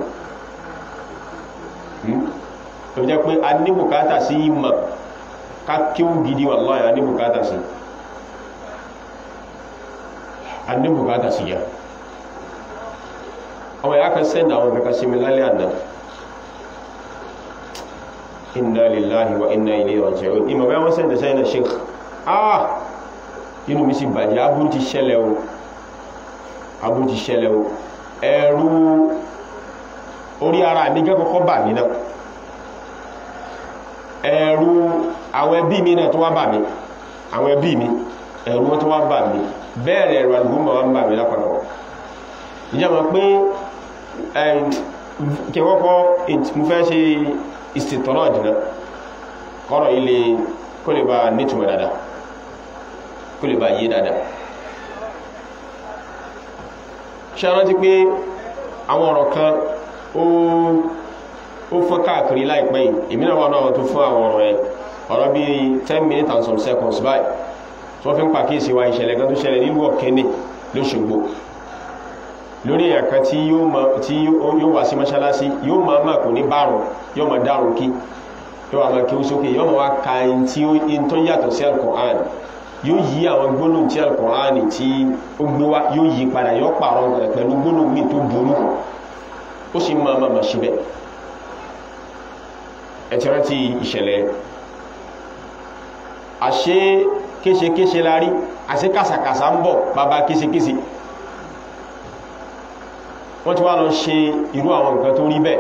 tó jẹ́ pé a ní bùkátà sí ìmọ̀ ká kíwú gidi wallahi a ní bùkátà sí a ní bùkátà sí yá ọmọ ya kan sẹ́ndà àwọn kaka sí mi lálẹ́ àná inna lillahi wa inna ilayhi raji'un ìmọ̀ bẹ́ wọ́n sẹ́ndà sẹ́ndà sheikh ah inú mi sì bàjẹ́ aburú ti ṣẹlẹ̀ o aburú ti ṣẹlẹ̀ o ẹ̀rù orí ara mi gẹ́ kọ́kọ́ bà mí náà ẹ̀rù àwọn ẹbí mi náà tó wá bà mí àwọn ẹbí mi ẹ̀rù wọn tó wá bà mí bẹ́ẹ̀rẹ̀ ẹ̀rù àlùmọ̀ wá ń bà mí lápapọ̀ ìjọba pé kẹwọ́kọ́ mo fẹ́ ṣe ìsìtọ́nà ìdìnà kọ́rọ̀ ilé kó lè bá nítumọ̀ dáadáa kó lè bá yé dáadáa ṣe rántí pé àwọn ọ̀rọ̀ kan ó fọ́n káàkiri láìpẹ́ yìí èmi náà wà náà tó fún àwọn ọ̀rọ̀ ẹ̀ ọ̀rọ̀ bí 10 minutes and some seconds báyìí tí wọ́n fi ń pàkíyèsí wa ìṣẹ̀lẹ̀ kan tó ṣẹlẹ̀ nílùú ọ̀kẹ́ni lóṣogbo lórí èèyàn kan tí yóò wá sí mọ́ṣáláṣí yóò máa máa kò ní bárùn yóò máa dárùn kí yóò máa kí ó sókè yóò máa wá ka ẹni tí ó tó yàtọ̀ sí Al-Qur'an yóò yí àwọn gbólóhùn tí Al-Qur'an tí ó gbé wá yóò yí padà yóò pààrọ̀ rẹ̀ pẹ̀lú gbólóhùn míì tó burú ó sì máa máa máa ṣe bẹ́ẹ̀ ẹ ti rántí ìṣẹ̀lẹ̀ àṣé kéṣekéṣe la rí àṣé kàsàkàsà ń bọ̀ bàbá kéṣekéṣe wọ́n ti wá lọ ṣe irú àwọn nǹkan tó rí bẹ́ẹ̀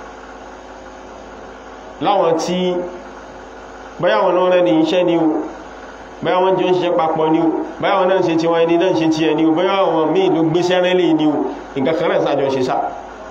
láwọn tí báyá wọn lọ́rẹ́ ní iṣẹ́ ni o báyá wọn jọ ń ṣiṣẹ́ papọ̀ ni o báyá wọn náà ṣe tí wọ́n ẹni náà ṣe tí ẹni o báyá wọn míì ló gbé sẹ́rẹ́lẹ̀ ni o nǹkan kan náà sájọ ṣe sá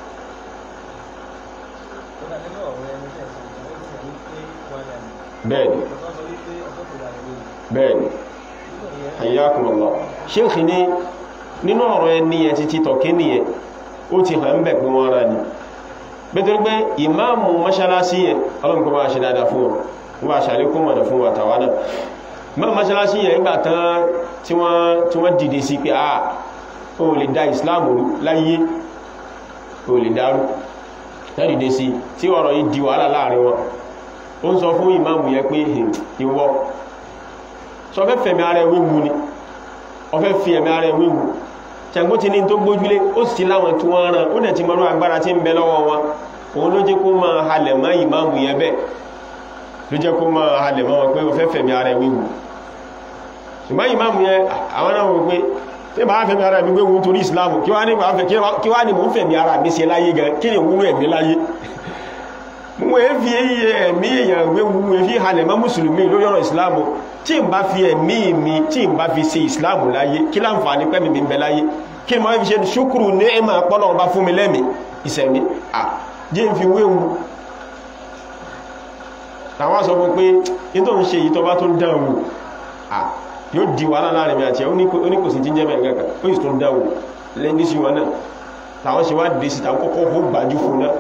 bẹ́ẹ̀ni bẹ́ẹ̀ni hayyakumullah ṣéèkì ní nínú ọ̀rọ̀ ẹni ẹ̀ títí tọ̀kí nìyẹn ó ti hàn ń bẹ̀ pé wọ́n rá ní bẹ́tẹ̀rẹ́ pé ìmáàmù mọ́ṣálásí yẹn ọlọ́nkọ́ bá ṣe dáadáa fún wọn wọ́n bá ṣàlékún mọ̀nà fún wa tàwa náà mọ́ mọ́ṣálásí yẹn nígbà tán tí wọ́n dìde sí pé ah o lè dá ìsìláàmù láyé o lè dárú dìde sí tí ọ̀rọ̀ yìí di wàhálà láàrin wọn ó ń sọ fún ìmáàmù yẹn pé ìwọ sọ fẹ́ fẹ̀mí ara ẹ̀ wéwu ni ọ fẹ́ fi ẹ̀mí ara ẹ̀ wéwu ṣàgbó ti ní tó gbójúlé ó sì láwọn tí wọ́n rán ó dẹ̀ ti mọ́rú agbára tí ń bẹ lọ́wọ́ wọn òun ló jẹ́ kó máa halẹ̀ mọ́ ìmáàmù yẹn bẹ́ẹ̀ ló jẹ́ kó máa halẹ̀ mọ́ wọn pé ó fẹ́ fẹ̀mí ara ẹ̀ wéwu ṣùgbọ́n ìmáàmù yẹn àwọn náà wọ́n pé tí bá fẹ̀mí ara mi wéwu nítorí ìsìláàmù kí wá ní mò ń fẹ̀mí ara mi ṣe láyé gan kí ni wúrú ẹ̀mí láyé mo e fi ẹ̀mí èèyàn wéwu e fi halẹ̀ mọ́ mùsùlùmí lórí ọ̀rọ̀ ìsìláàmù tí n bá fi ẹ̀mí mi tí n bá fi ṣe ìsìláàmù láyé kí láǹfààní pẹ́mì mi ń bẹ láyé kí ni mo fi ṣe ṣúkúrù ní ẹ̀mà pọ́nà ọba fún mi lẹ́mí ìsẹ̀mí à jẹ́ n fi wéwu àwọn sọ fún pé ní tó ń ṣe yìí tó bá tó ń dán wò à yóò di wàhálà láàrin mi àti ẹ̀ oníkòsí tí ń jẹ́ mẹ́rin kankan ó sì tó ń dán wò lẹ́ni sí wọn náà làwọn ṣe wá dé sí tàwọn kọ́kọ́ ó gbájú fún náà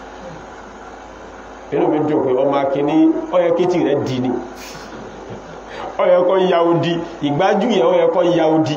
inú mi dùn pé ọmọ akíní ọyẹ kétì rẹ̀ dì ní ọyẹ kọ́ ya odi ìgbájú yẹ ọyẹ kọ́ ya odi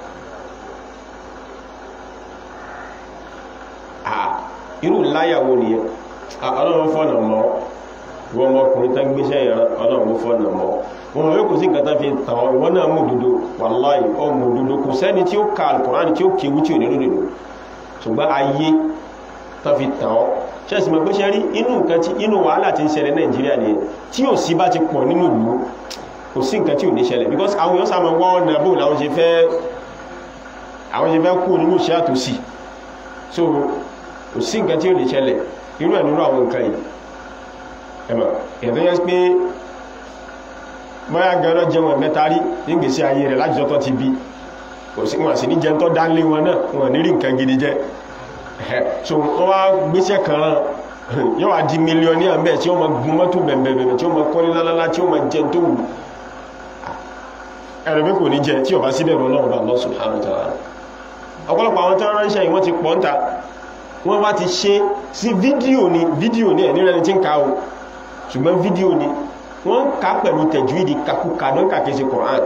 irú láyàwó nìyẹn ọlọ́run fọ́nà mọ́ wọ́n mọ́kùnrin tán gbéṣẹ́ ìran ọlọ́run fọ́nà mọ́ wọn yóò kò sí nǹkan tán fi tàn ìwọ́n náà mú òdodo wàláì ọmọ òdodo kò sẹ́ni tí ó ka alukùránì tí ó kéwú tí ò ní lódodo ṣùgbọ́n ayé tán fi tàn ọ́ ṣẹ́sì mọ̀ pé ṣe rí inú nǹkan tí inú wàhálà tí ń ṣẹlẹ̀ nàìjíríà ni tí ò sí bá ti pọ̀ nínú ìlú kò sí nǹkan tí ò ní ṣẹlẹ̀ because àwọn èèyàn sáàmà wọ́n ọ̀nà bò láwọn ṣe fẹ́ àwọn ṣe fẹ́ kú nínú iṣẹ́ àtòsí so kò sí nǹkan tí ò ní ṣẹlẹ̀ irú ẹ̀ nínú àwọn nǹkan yìí ẹ̀mọ̀ ẹ̀dọ́ yẹn pé mọ́yá gan-an jẹun ẹ̀mẹ́ta rí nígbèsí ayé rẹ̀ láti jọ́tọ́ ti bí wọn sì ní jẹun tó dánlé wọn náà wọn ní rí nǹkan gidi jẹ so wọ́n wá gbéṣẹ́ kan rán yóò wá di mílíọ̀ní àmẹ́ tí ó ma gun mọ́tò bẹ̀bẹ̀bẹ̀ tí ó ma kọ́lé lálálá tí ó ma jẹ tó wù ẹ̀rọ pé kò ní jẹ tí ó bá síbẹ̀ rọ lọ́wọ́ bá Allah subhanahu wa ta'ala ọ̀pọ̀lọpọ̀ àwọn tó ránṣẹ́ yìí wọ́n ti pọ̀ ń ta wọ́n wá ti ṣe sí fídíò ní fídíò ní ẹ̀ní rẹni tí ń ka o ṣùgbọ́n fídíò ní wọ́n ká pẹ̀lú tẹ̀júìdì kakúkà ló ń kà kéṣe Qur'an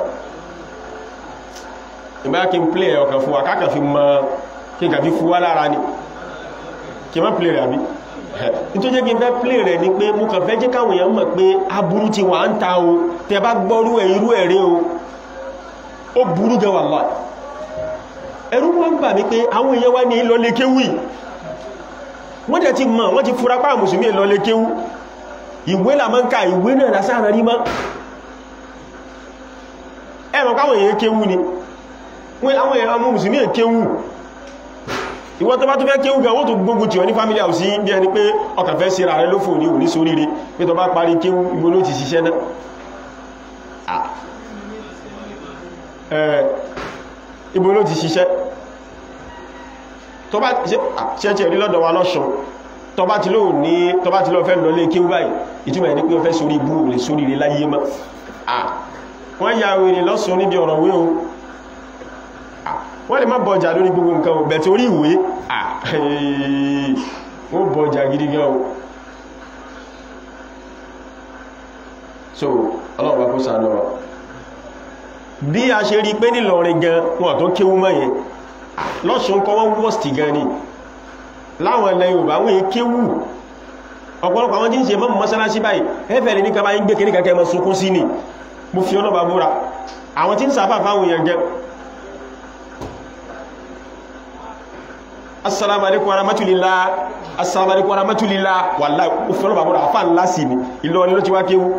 ìbá kí n play ọkàn fún wa káàkà fi mọ́ kí n kà fi fún wa lára ni kí n má play rẹ̀ àbí nítorí jẹ́ kí n fẹ́ play rẹ̀ ni pé mú kàn fẹ́ jẹ́ káwọn èèyàn mọ̀ pé aburú ti wà ń ta o tẹ bá gbọ́rú ẹ̀ irú ẹ̀rẹ́ o ó burú gan wallahi ẹ̀rú wọ́n gbà mí pé àwọn èèyàn wá ní lọlé kéwì wọ́n tẹ̀ ti mọ̀ wọ́n ti fura pàà mùsùlùmí lọlé kéwù ìwé làmọ́ǹkà ìwé náà lásán rí mọ́ ẹ̀mọ̀ káwọn èèyàn kéwù ni wọ́n àwọn èèyàn mùsùlùmí kéwù ìwọ́n tó bá tó fẹ́ kéwù gan wọ́n tó gbógun tí wọ́n ní family house bí ẹni pé ọkàn fẹ́ sí ra rẹ lófò ní òní sóríire pé tó bá parí kéwù ibo ló ti ṣiṣẹ́ náà ibo ló ti ṣiṣẹ́ tó bá ṣẹ́ṣẹ́ rí lọ́dọ̀ wa lọ́ṣọ́ tó bá ti lóò ní tó bá ti lọ fẹ́ lọ lé kí báyìí ìtumọ̀ ní pé ó fẹ́ sórí ibú lè sórí rí láyé mọ́ wọ́n ya wèrè lọ́sọ níbi ọ̀rọ̀ wé o wọ́n lè má bọjà lórí gbogbo nǹkan ò bẹ̀tẹ̀ orí ìwé wọ́n bọjà gidi gan o so ọlọ́run bá kó sàánú wa bí a ṣe rí pé nílọrin gan wọn tó kéwú mọ́ yẹn lọ́ṣùn kọ́ wọ́n wọ́stì gan ni láwọn ilẹ̀ Yorùbá wọ́n yẹ kéwú ọ̀pọ̀lọpọ̀ àwọn tí ń ṣe mọ́ mọ́sálásí báyìí ẹfẹ́ ní kaba yí gbé kìrí kẹ́kẹ́ mọ́ sunkún sí ni mo fi ọlọ́bà búra àwọn tí ń sàfà fáwọn èèyàn gẹ assalamu alaikum warahmatulillah assalamu alaikum warahmatulillah wallahi mo fi ọlọ́bà búra àfà ńlá sí ni Ìlọrin ló ti wá kéwú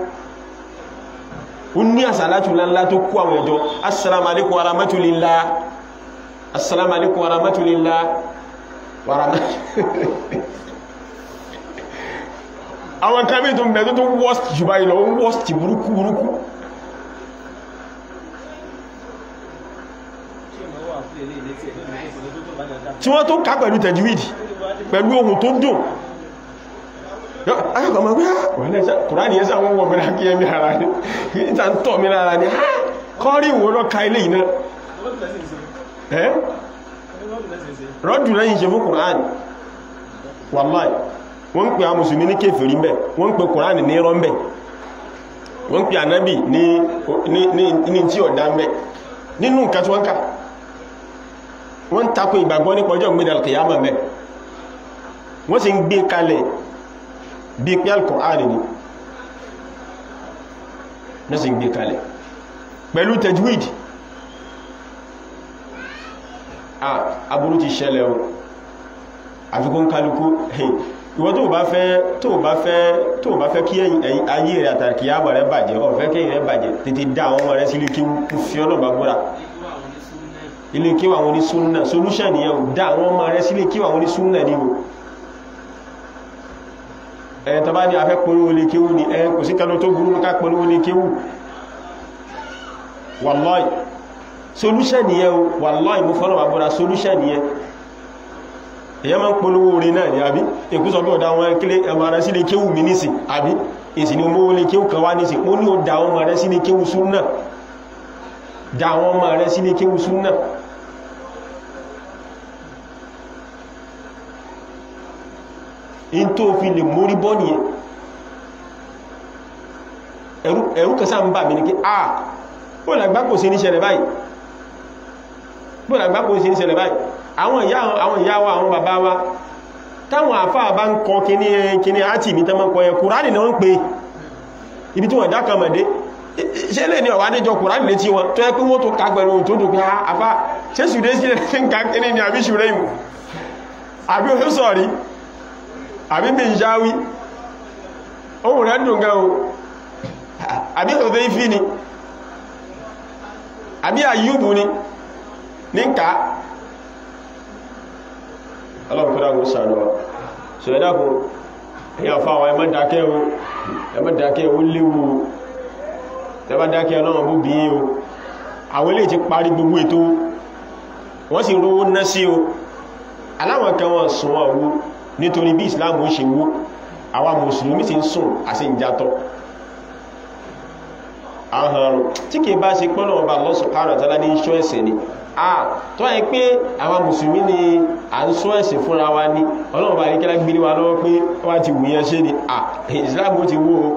ó ní àsàlátù ńlá tó kó àwọn ẹjọ́ assalamu alaikum warahmatulillah assalamu alaikum warahmatulillah warahmatulillah àwọn kan bí tó ń bẹ̀ tó tó worst jù báyìí lọ worst burúkú burúkú tí wọ́n tó ká pẹ̀lú tẹ̀júwìdì pẹ̀lú ohun tó dùn ayọ́kọ̀ ma gbá kùránì yẹ́ sáwọn wọ́n mẹ́ra kí ẹmí ara ní ìta ń tọ́ mẹ́ra ara ní kọ́rí ìwò lọ ka ilé ìná rọ́dù lẹ́yìn ṣe fún kùránì wàláì wọ́n ń pè a mùsùlùmí ní kéfèrí mbẹ̀ wọ́n ń pè kùránì ní rọ́ mbẹ̀ wọ́n ń pè ànábì ní tí ọ̀dá mbẹ̀ nínú nǹkan tí wọ́n ká wọ́n ń takò ìgbàgbọ́ nípa ọjọ́ ìgbéda kìyàmà mbẹ̀ wọ́n sì ń gbé kalẹ̀ bí pé alkùránì ni wọ́n sì ń gbé kalẹ̀ pẹ̀lú tajwid ah aburú ti ṣẹlẹ̀ o àfikún kálukú ìwọ́n tó bá fẹ́ tó bá fẹ́ tó bá fẹ́ kí ayé rẹ̀ àtàkì àbà rẹ̀ bàjẹ́ ó fẹ́ kí rẹ̀ bàjẹ́ tètè dá àwọn ọmọ rẹ̀ sí ilé kí kú fi ọlọ́gbà gbọ́ra ilé kí àwọn ní súnnà solution ni yẹn dá àwọn ọmọ rẹ̀ sí ilé kí àwọn ní súnnà ni o ẹ̀ tọba ní afẹ́ polówó lè kéwú ni ẹ̀ kò sí kanú tó burú ká polówó lè kéwú wallahi solution ni yẹn o wallahi mo fọ́nà àbúrà solution ni yẹn èyàn máa ń polówó orin náà ní àbí ìkúsọ̀ bí ọ̀dá wọn kílé ẹmọ ara sí lè kéwù mi nísì àbí ìsì ni mọ́ lè kéwù kan wá nísì ó ní ó dá wọn mọ̀ rẹ̀ sí lè kéwù súnnà dá wọn mọ̀ rẹ̀ sí lè kéwù súnnà in tó fi lè mórí bọ́ nìyẹn ẹ̀rù kẹsà ń bà mí ní kí a bó làgbá kò sí ní ṣẹlẹ̀ báyìí bó làgbá kò sí ní ṣẹlẹ̀ báyìí àwọn ìyá àwọn ìyá wa àwọn bàbá wa táwọn àfáà bá ń kọ kíní kíní àti ìmítà mọ́ kọ yẹ kùránì náà ń pè ibi tí wọ́n dákan mọ̀dé ṣe lè ní ọ̀wà níjọ kùránì létí wọn tó yẹ pé wọ́n tó ká pẹ̀lú tó dùn pé àfá ṣe ṣùdé sí ń ká kíní ni àbí ṣùrẹ́ ìmù àbí oṣù sọ̀rí àbí bí ń ṣáwí ohun rẹ̀ dùn gan o àbí òfé ìfí ni àbí àyúbù ni ní ká ọlọ́run kọ́dá kó sàánú wa so ẹ̀dàkùn èyàn fáwọn ẹmọ́ dákẹ́ o ẹmọ́ dákẹ́ o léwu ẹmọ́ dákẹ́ ọlọ́run bó bí o àwọn ilé ti parí gbogbo ètò wọ́n sì rówó ná sí o aláwọn kan wọ́n sùn wọ́n wó nítorí bí Islam ó ṣe wó àwọn mùsùlùmí sì ń sùn àti ìjátọ́ ahàrùn tí kìí bá ṣe pọ́nà ọba Allah subhanahu wa ta'ala ní ṣọ́ ẹ̀sẹ̀ ni ah tó ẹ pé àwọn mùsùlùmí ni à ń ṣọ́ ẹ̀sìn fúnra wa ní ọlọ́run bá ríkẹ́lá gbé wa lọ́wọ́ pé wọ́n ti wùyẹn ṣe ni ah Islam ó ti wó o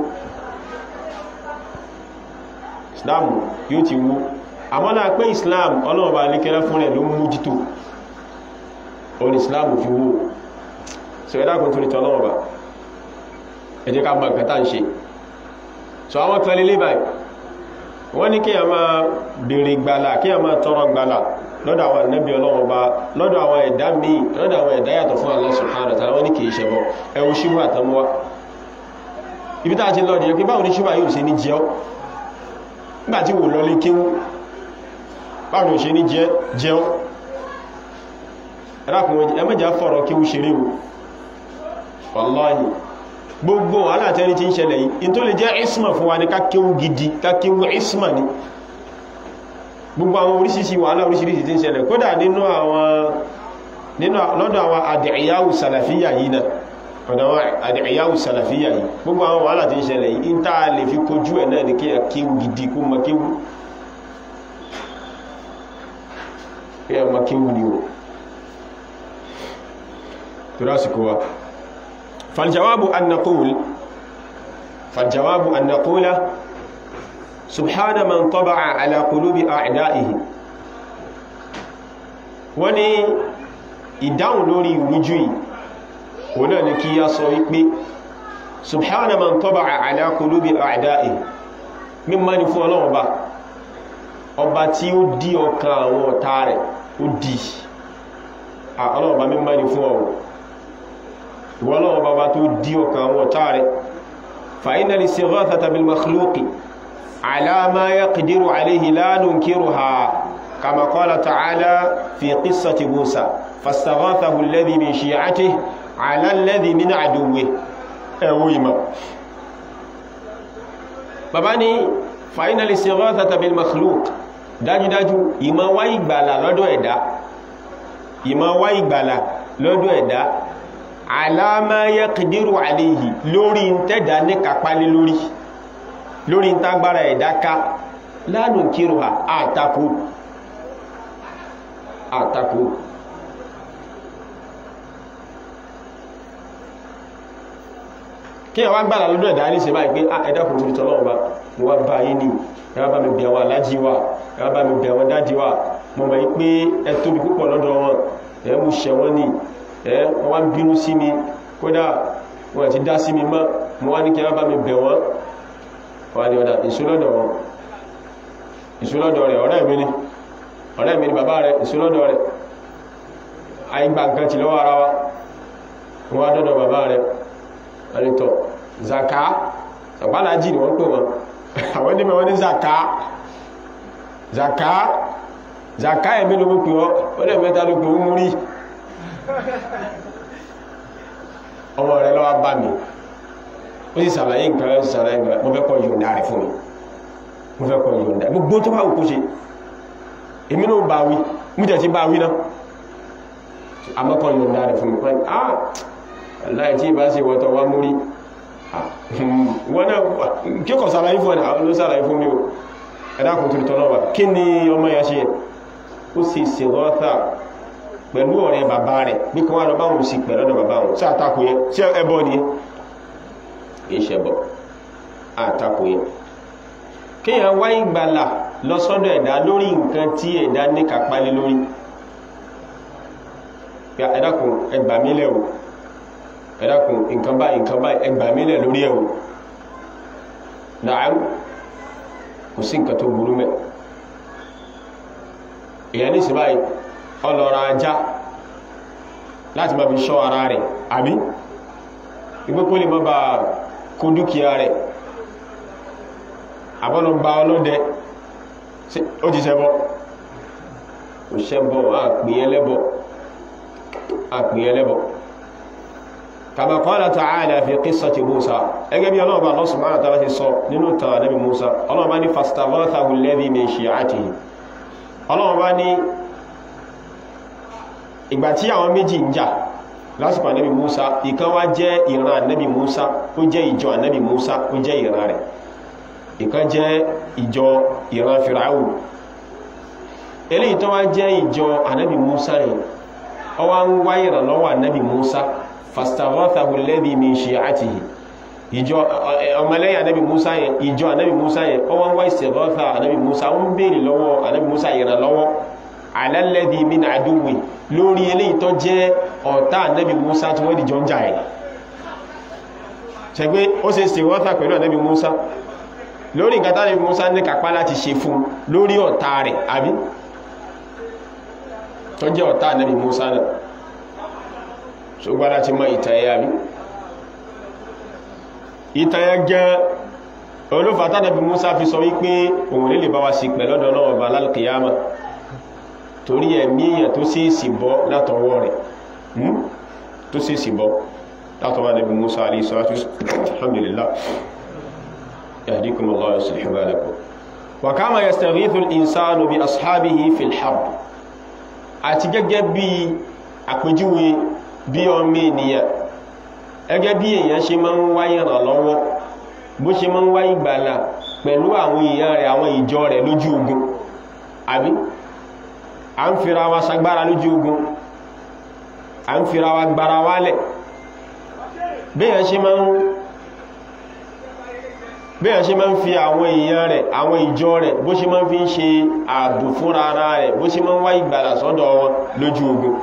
Islam yóò ti wó àmọ́ náà pé Islam ọlọ́run bá ríkẹ́lá fún rẹ̀ ló mú jító òun Islam fi wó so ẹ̀dá kan tó ní tọ́lọ́run bá ẹ jẹ́ ká mọ̀ nǹkan tá ń ṣe so àwọn kan lè lé báyìí wọ́n ní kí a máa bèèrè gbàlà kí a máa tọrọ gbàlà lọ́dọ̀ àwọn ànábì Ọlọ́run bá lọ́dọ̀ àwọn ẹ̀dá míì lọ́dọ̀ àwọn ẹ̀dá yàtọ̀ fún Allah subhanahu wa ta'ala wọ́n ní kìí ṣẹbọ ẹwù ṣíwà àtàmúwá ibi tá a ti lọ nìyẹn pé báwo ní ṣíwà yóò ṣe ní jẹ́ nígbà tí wò lọlé kéwú báwo ní ṣe ní jẹ́ ẹ̀rákùnrin ẹmẹ́jà fọ̀rọ̀ kéwú ṣeré o wallahi gbogbo alátẹni tí ń ṣẹlẹ̀ yìí in tó lè jẹ́ isma fún wa ní kákéwú gidi kákéwú isma ni gbogbo àwọn oríṣiríṣi wàhálà oríṣiríṣi tí ń ṣẹlẹ̀ kódà nínú àwọn nínú lọ́dọ̀ àwọn àdìyàwó sàlàfíyà yìí náà ọ̀dọ̀ àwọn àdìyàwó sàlàfíyà yìí gbogbo àwọn wàhálà tí ń ṣẹlẹ̀ yìí ń tàà lè fi kojú ẹ̀ náà ní kí ẹ kéwú gidi kó mọ kéwú kí ẹ mọ kéwú ni o tó rásìkò wa faljawabu an naqul faljawabu an naqula subhana man taba'a ala qulubi a'da'ihi wọ́n ní ìdáhùn lórí ìrújú yìí wọ́n náà ni kí yá sọ wípé subhana man taba'a ala qulubi a'da'ihi mímọ́ ni fún ọlọ́run ọba ọba tí ó dí ọkàn àwọn ọ̀tá rẹ̀ ó dí ọlọ́run ọba mímọ́ ni fún ọ̀rọ̀ ìwọ́n ọlọ́run ọba tó dí ọkàn àwọn ọ̀tá rẹ̀ fa inna al-istighathata bil makhluqi ala ma yaqdiru alayhi la nunkiruha كما قال تعالى في قصة موسى فاستغاثه الذي من شيعته على الذي من عدوه أويما باباني فإن الاستغاثة بالمخلوق dájú dájú ìmọ̀ wá ìgbàlà lọ́dọ̀ ẹ̀dá ìmọ̀ wá ìgbàlà lọ́dọ̀ ẹ̀dá ala ma yaqdiru alayhi lórí ń tẹ́dà ní kàpálé lórí lórí ń tágbára ẹ̀dá ká la nunkiruha àtakò àtakò kí ẹ wá gbára lọ́dọ̀ ẹ̀dá ní ṣe báyìí pé ẹ̀dá kò tó tọ́lọ́ ọba mo wá bá yín ní ẹwà bá mi bẹ̀ àwọn alájí wa ẹwà bá mi bẹ̀ àwọn dájí wa mo mọ̀ pé ẹ tóbi púpọ̀ lọ́dọ̀ wọn ẹ mú ṣẹ wọ́n ní ẹ wọ́n wá ń bínú sí mi kódà wọ́n ti dá sí mi mọ́ mo wá ní kí ẹwà bá mi bẹ̀ wọ́n wọ́n ní ọ̀dà ìṣúlọ́dọ̀ wọn ìṣúlọ́dọ̀ rẹ̀ ọ̀rẹ́ mi ni ọ̀rẹ́ mi ni bàbá rẹ̀ ìṣúlọ́dọ̀ rẹ̀ àìgbà nǹkan ti lọ́wọ́ ara wa wọ́n dọ́dọ̀ bàbá rẹ̀ ẹ̀rìntọ̀ zaka sàpálájì ni wọ́n pè wọn àwọn ní mẹ́wọ́n ní zaka zaka zaka ẹ̀mí ló pè wọ́n wọ́n lè mẹ́ta ló pè wọ́n múrí ọmọ rẹ̀ lọ́wọ́ bá mi ó sì sàlàyé nǹkan ó sì sàlàyé nǹkan mo fẹ́ kọ́ yọ̀ǹda rẹ̀ fún mi mo fẹ́ kọ́ yọ̀ǹda gbogbo tó bá wù kó ṣe èmi náà bá wí mú jẹ́ tí bá wí náà àmọ́kọ̀ yọ̀ǹda rẹ̀ fún mi pẹ́ ah láì tí ìbá sí wọ́tọ̀ wá múrí wọ́n náà kí kọ̀ sàlàyé fún ẹ̀nà ló sàlàyé fún mi o ẹ̀dàkùn tó tọ́lọ́ wà kí ni ọmọ yẹn ṣe ó sì ṣe rọ́ta pẹ̀lú ọ̀rẹ́ bàbá rẹ̀ bí kí wọ́n lọ bá wọn sí pẹ̀lú ọ̀dọ̀ bàbá wọn sí àtakò yẹn sí ẹbọ ni kì í ṣẹbọ àtakò yẹn kéèyàn wá ìgbàlà lọ sọ́dọ̀ ẹ̀dá lórí nǹkan tí ẹ̀dá ní kápálé lórí ẹ̀dàkùn ẹgbàmílẹ̀ o ẹ̀dàkùn nǹkan báyìí nǹkan báyìí ẹgbàmílẹ̀ lórí ẹ̀ o náà kò sí nǹkan tó burú mẹ́ èyàn ní sí báyìí ọlọ́ra ajá láti máa fi ṣọ́ ara rẹ̀ àbí ìgbépò lè má ba kó dúkìá rẹ̀ àbọ́lọ́ bá ọlọ́dẹ ó ti ṣẹbọ ó ṣẹbọ àpìyẹlẹ́bọ àpìyẹlẹ́bọ kama qala ta'ala fi qissati Musa ẹgẹ́ bí ọlọ́ọ̀bá Allah subhanahu wa ta'ala ti sọ nínú tàà nabi Musa ọlọ́ọ̀bá ní fastaghathahu alladhi min shi'atihi ọlọ́ọ̀bá ní ìgbà tí àwọn méjì ń jà lásìkò ànábì Musa ìkan wá jẹ́ ìran ànábì Musa ó jẹ́ ìjọ ànábì Musa ó jẹ́ ìran rẹ̀ ìkan jẹ́ ìjọ ìran Fìràwù eléyìí tó wá jẹ́ ìjọ ànábì Musa yìí ó wá ń wá ìrànlọ́wọ́ ànábì Musa fastaghathahu alladhi min shi'atihi ìjọ ọmọlẹ́yìn ànábì Musa yẹn ìjọ ànábì Musa yẹn ó wá ń wá istighatha ànábì Musa ó ń béèrè lọ́wọ́ ànábì Musa ìrànlọ́wọ́ ala alladhi min aduwwi lórí eléyìí tó jẹ́ ọ̀tá ànábì Musa tí wọ́n dìjọ ń jà ẹ̀ ṣẹgbé ó ṣe istighatha pẹ̀lú ànábì Musa lórí nǹkan tánàbí Musa ní kápá láti ṣe fún lórí ọ̀tá rẹ̀ àbí tó jẹ́ ọ̀tá ànábì Musa náà ṣùgbọ́n láti mọ ìtàyẹ àbí ìtàyẹ gẹ́ olófà tánàbí Musa fi sọ wípé òun lè lè bá wa sí pẹ̀lọ́dọ̀ náà ọba lálùkìyàmà torí ẹ̀mí èèyàn tó sì sì bọ́ látọwọ́ rẹ̀ tó sì sì bọ́ látọwọ́ ànábì Musa alayhi salatu alhamdulillah يهديكم الله ويصلح بالكم wa kama yastaghithu al-insanu bi ashabihi fil harb àti gẹ́gẹ́ bí àpèjúwe bí ọmọ ènìyàn gẹ́gẹ́ bí èèyàn ṣe máa ń wáyé ìrànlọ́wọ́ bó ṣe máa ń wáyé ìgbàlà pẹ̀lú àwọn èèyàn rẹ̀ àwọn ìjọ rẹ̀ lójú ogun àbí a ń fira wa sagbára lójú ogun a ń fira wa gbára wálẹ̀ béèyàn ṣe máa ń béèyàn ṣe máa ń fi àwọn èèyàn rẹ̀ àwọn ìjọ rẹ̀ bó ṣe máa ń fi ń ṣe ààbò fúnra ara rẹ̀ bó ṣe máa ń wáyé ìgbàlà sọ́dọ̀ wọn lójú ogun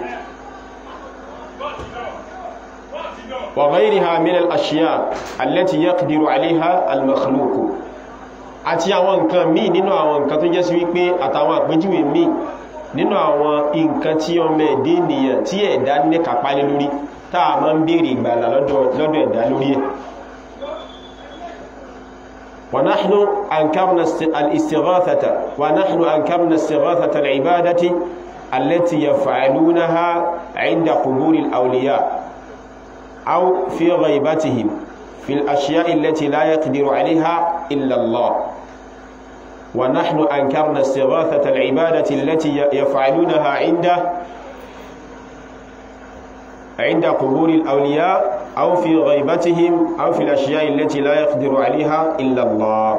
وغيرها من الأشياء التي يقدر عليها المخلوق àti àwọn nǹkan míì nínú àwọn nǹkan tó jẹ́ sí wípé àtàwọn àpéjúwe míì nínú àwọn nǹkan tí ọmọ ẹ̀dẹ́ ènìyàn tí ẹ̀dá ní kàpálẹ̀ lórí táà máa ń bèèrè ìgbàlà lọ́dọ̀ ẹ̀dá lórí ẹ̀ ونحن أنكرنا الاستغاثة ونحن أنكرنا استغاثة العبادة التي يفعلونها عند قبور الأولياء أو في غيبتهم في الأشياء التي لا يقدر عليها إلا الله ونحن أنكرنا استغاثة العبادة التي يفعلونها عند عند قبور الأولياء أو في غيبتهم أو في الأشياء التي لا يقدر عليها إلا الله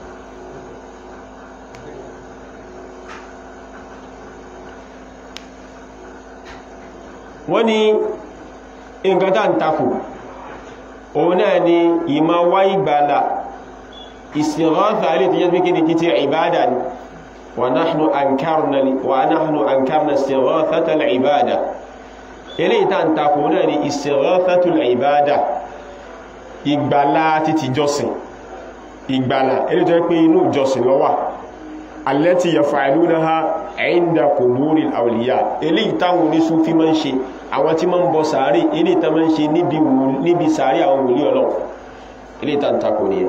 wọ́n ní nǹkan tá ń takò òun náà ni ìmá wá ìgbàlà ìsìnrọ́ta alẹ́ tó jẹ́ pé kíni títí ìbádà ni wa nahnu ankarna wa nahnu ankarna istighathata al-ibada eléyìí tá ń takò náà ni istighathatu al-ibada ìgbàlà títí jọsìn ìgbàlà eléyìí tó jẹ́ pé inú jọsìn ló wà allati yaf'alunaha 'inda quburi al-awliya eléyìí táwọn oníṣúfí máa ń ṣe àwọn tí máa ń bọ sàárè eléyìí tá máa ń ṣe níbi sàárè àwọn wòlíì Ọlọ́run eléyìí tá ń takò nìyẹn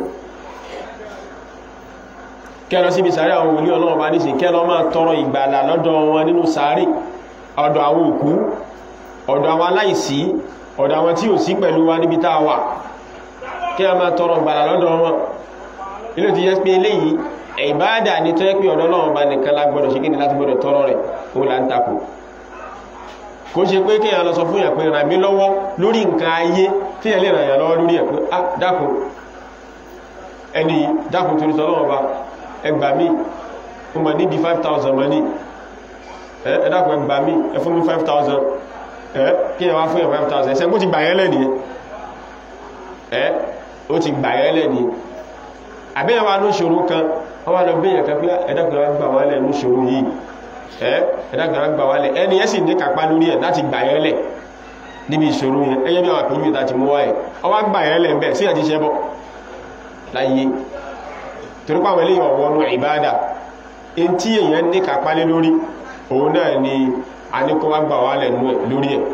kẹ́lọ síbi sàárè àwọn wòlíì Ọlọ́run bá níṣe kẹ́lọ máa tọrọ ìgbàlà lọ́dọ̀ wọn nínú sàárè ọ̀dọ̀ àwọn òkú ọ̀dọ̀ àwọn aláìsí ọ̀dọ̀ àwọn tí ò sí pẹ̀lú wa níbi tá a wà kí a máa tọrọ ìgbàlà lọ́dọ̀ wọn ilé ti yẹ́ pé eléyìí ìbáàdà ní tó yẹ́ pé ọ̀dọ̀ Ọlọ́run bá nìkan lágbọ́dọ̀ ṣe kíni láti gbọ́dọ̀ tọrọ rẹ̀ òun là ń takò kò ṣe pé kéèyàn lọ sọ fún yàn pé ràn mí lọ́wọ́ lórí nǹkan ayé tí yẹn lè ràn yàn lọ́wọ́ lórí ẹ̀ pé ah dákun ẹni dákun torí tọ́lọ́wọ́ bá ẹgbà mí mo mọ̀ nídi 5,000 mọ̀ ní ẹ dákun ẹgbà mí ẹ fún mi 5,000 ẹ kí ẹ wá fún yàn 5,000 ẹsẹ́ bó ti gbà yẹn lẹ́ni ẹ ó ti gbà yẹn lẹ́ni àbẹ́yàn wa ló ṣòro kan wọ́n wá lọ bẹ́yàn kan pé ẹ dákun wá gbà wálẹ̀ ló ṣòro yìí ẹ ẹ dákun wá gbà wálẹ̀ ẹni ẹ sì ní kápá lórí ẹ̀ láti gbà yẹn lẹ̀ níbi ìṣòro yẹn ẹyẹ bí àwọn àpèjú ìta ti mú wáyé ọwá gbà yẹn lẹ̀ ń bẹ̀ sí ẹ̀ ti ṣẹbọ láyé torípa àwọn eléyàn ọ̀wọ́nú ìbádà in tí èyàn ní kàpálé lórí òun náà ni a ní kó wá gbà wá lẹ̀ lórí ẹ̀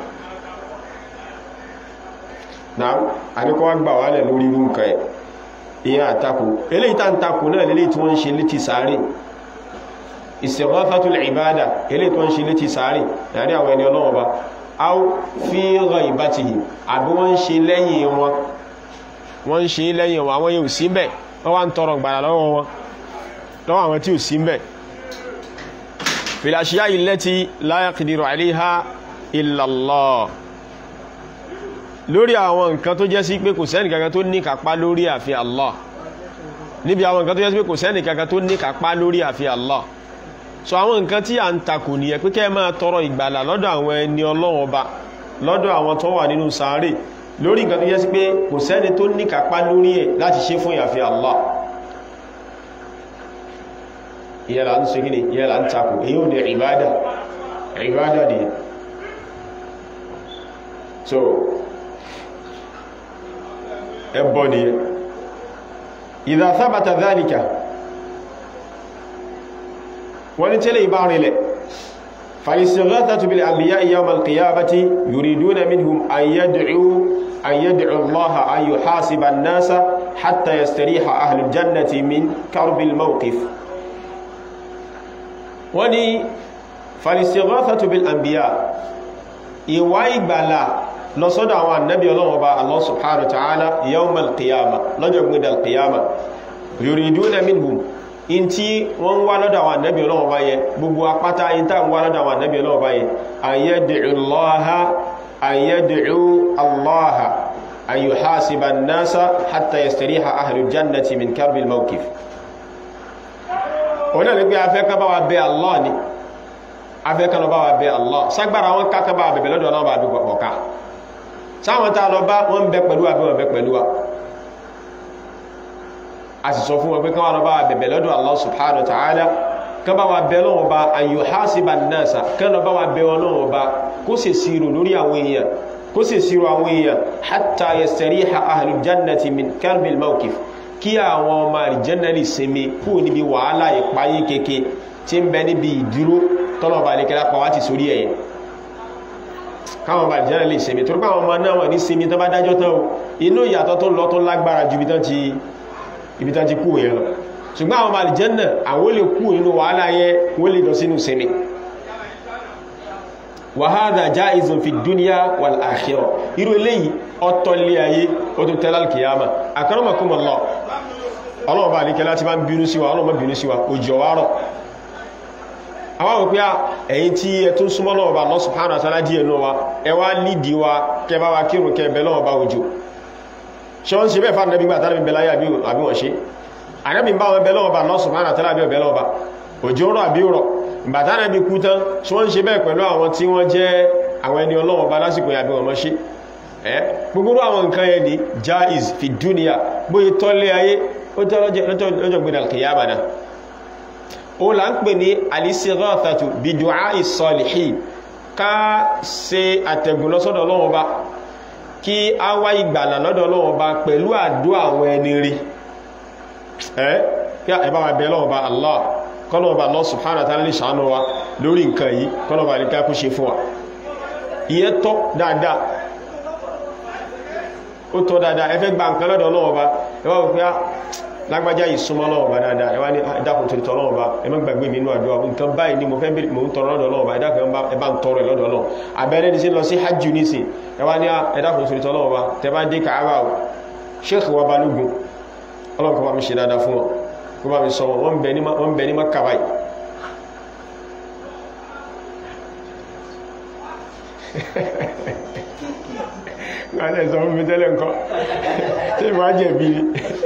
náà a ní kó wá gbà wá lẹ̀ lórí irú nǹkan ẹ̀ ìyẹn àtakò eléyìí tá ń takò náà lélẹ́yìí tí wọ́n ń ṣe létí sáré istighathatul ìbádà eléyìí tó ń ṣe létí sáré láàrin àwọn ẹni ọlọ́wọ́ bá aw fi ghaibatihim àbí wọ́n ń ṣe lẹ́yìn wọn wọ́n ń ṣe lẹ́yìn wọn àwọn yóò sí bẹ́ẹ̀ wọ́n wá ń tọrọ gbàrà lọ́wọ́ wọn lọ́wọ́ àwọn tí ò sí mẹ́ fil ashiya'i allati la yaqdiru 'alayha illa Allah lórí àwọn nǹkan tó jẹ́ sí pé kò sẹ́nì kankan tó ní kápá lórí àfi Allah níbi àwọn nǹkan tó jẹ́ sí pé kò sẹ́nì kankan tó ní kápá lórí àfi Allah so àwọn nǹkan tí a ń takò nìyẹn pé kẹ́ máa tọrọ ìgbàlà lọ́dọ̀ àwọn ẹni Ọlọ́run Ọba lọ́dọ̀ àwọn tó wà nínú sàárè lórí nǹkan tó jẹ́ sí pé kò sẹ́ni tó ní kápá lórí ẹ̀ láti ṣe fún ìyàfi Allah ìyẹ́là ń ṣe gíní ìyẹ́là ń takò èyí ò ní ìbádà ìbádà ni so ẹbọ ni idha thabata dhalika wọ́n ni tẹ́lẹ̀ ìbá rinlẹ̀ فالاستغاثة بالأنبياء يوم القيامة يريدون منهم أن يدعوا أن يدعو الله أن يحاسب الناس حتى يستريح أهل الجنة من كرب الموقف وني فالاستغاثة بالأنبياء ìwá ìgbàlà lọ́sọ́dọ̀ àwọn annabi ọlọ́run ọba Allah subhanahu wa ta'ala yawm al-qiyama lọ́jọ́ gbẹ̀dẹ̀ al-qiyama yuriduna minhum in tí wọ́n ń wá lọ́dọ̀ àwọn ànábì ọlọ́wọ́ bá yẹ gbogbo apáta in tá ń wá lọ́dọ̀ àwọn ànábì ọlọ́wọ́ bá yẹ ayyad'u allaha ayyad'u allaha an yuhasiba an-nasa hatta yastariha ahlul jannati min karbil mawqif òun náà ní pé afẹ́ kan bá wa bẹ Allah ni afẹ́ kan bá wa bẹ Allah ságbára wọn ká kan bá wa bẹ̀bẹ̀ lọ́dọ̀ ọlọ́wọ́ bá bí ọ̀ká sáwọn tá a lọ bá wọn bẹ pẹ̀lú àbí wọn bẹ pẹ̀lú wa a sì sọ fún wọn pé káwọn lọ bá wa bẹ̀bẹ̀ lọ́dọ̀ Allah subhanahu wa ta'ala kan bá wa bẹ lọ́wọ́ bá an yuhasiba an-nasa kan lọ bá wa bẹ wọn lọ́wọ́ bá kó sì sírò lórí àwọn èèyàn kó sì sírò àwọn èèyàn hatta yastariha ahlul jannati min karbil mawqif kí àwọn ọmọ àlìjẹ́nà lè sinmi kú níbi wàhálà ìpayé keke tí ń bẹ níbi ìdúró tọ́lọ̀ bá lè kẹ́lá pa wá ti sórí ẹ̀yẹ káwọn ọmọ àlìjẹ́nà lè sinmi torípé àwọn ọmọ náà wọ́n ní sinmi tó bá dájọ́ tán o inú ìyàtọ̀ tó lọ tó lágbára ju ibi tán ti kú yẹn lọ ṣùgbọ́n àwọn ọmọ àlìjẹ́nà àwọn lè kú nínú wàhálà yẹn wọ́n lè lọ sínú sinmi wàhádà jáìzùn fi dúníà wal akhirah irú eléyìí ọ̀tọ̀lé ayé ó tó tẹ́lá kìyàmà akramakumullah ọlọ́ọ̀bá àríkẹ́ láti bá ń bínú síwá ọlọ́ọ̀bá bínú síwá òjò wárọ̀ àwọn òpí à ẹ̀yìn tí ẹ tún súnmọ́ lọ́ọ̀bá Allah subhanahu wa ta'ala díẹ̀ náà wa ẹ wá lídìí wa kẹ bá wa kírun kẹ bẹ lọ́ọ̀bá òjò ṣe wọ́n ṣe bẹ́ẹ̀ fà nàbí gbàtà nàbí bẹ̀láyà àbí wọ́n ṣe ànábì bá wọn bẹ lọ́ọ̀bá Allah subhanahu wa ta'ala bí ọ̀bẹ lọ́ọ̀bá òjò rọ̀ àbí rọ̀ bàtà nàbí kú tán ṣe wọ́n ṣe bẹ́ẹ̀ pẹ̀lú àwọn tí wọ́n jẹ́ àwọn ẹni ọlọ́wọ́ bá lásìkò yàbí wọn mọ́ ṣe ẹ́ gbogbo àwọn nǹkan yẹn ni jaiz fi dúnìyà bóyí tọ́lé ayé ó tẹ́ lọ́jọ́ gbé dàlkìyàmà náà ó là ń pè ní al-istighathatu bi du'a'i salihin ká ṣe àtẹ̀gùn lọ́sọ́dọ̀ Ọlọ́run Ọba kí a wá ìgbàlà lọ́dọ̀ Ọlọ́run Ọba pẹ̀lú àdúrà àwọn ẹni rí ẹ́ kí ẹ bá wa bẹ̀ Ọlọ́run Ọba Allah kọ́lọ̀ Ọba Allah subhanahu wa ta'ala lè ṣàánú wa lórí nǹkan yìí kọ́lọ̀ Ọba àríká kó ṣe fún wa ìyẹn tọ́ dáadáa ó tọ́ dáadáa ẹ fẹ́ gba nǹkan lọ́dọ̀ Ọlọ́run Ọba ẹ wá wọ́n pé lágbájá yìí súnmọ́ Ọlọ́run Ọba dáadáa ẹ wá ní ìdákùn torí tọ́ Ọlọ́run Ọba ẹ má gbàgbé mi inú àdúrà nǹkan báyìí ni mo fẹ́ bẹ̀rẹ̀ mo ń tọrọ lọ́dọ̀ Ọlọ́run Ọba ẹ dákùn ẹ bá ń tọrọ lọ́dọ̀ Ọlọ́run abẹ́rẹ́ ní sí lọ sí hajj nísìn ẹ wá ní ẹ dákùn torí tọ́ Ọlọ́run Ọba tẹ bá dé Káàbà o Sheikh wa Balógun Ọlọ́run kó bá mi ṣe dáadáa fún wọn kó bá mi sọ wọn wọ́n bẹ ní Mákà báyìí wọ́n lè sọ fún mi tẹ́lẹ̀ nǹkan tí ìmọ̀ á jẹ̀bi ni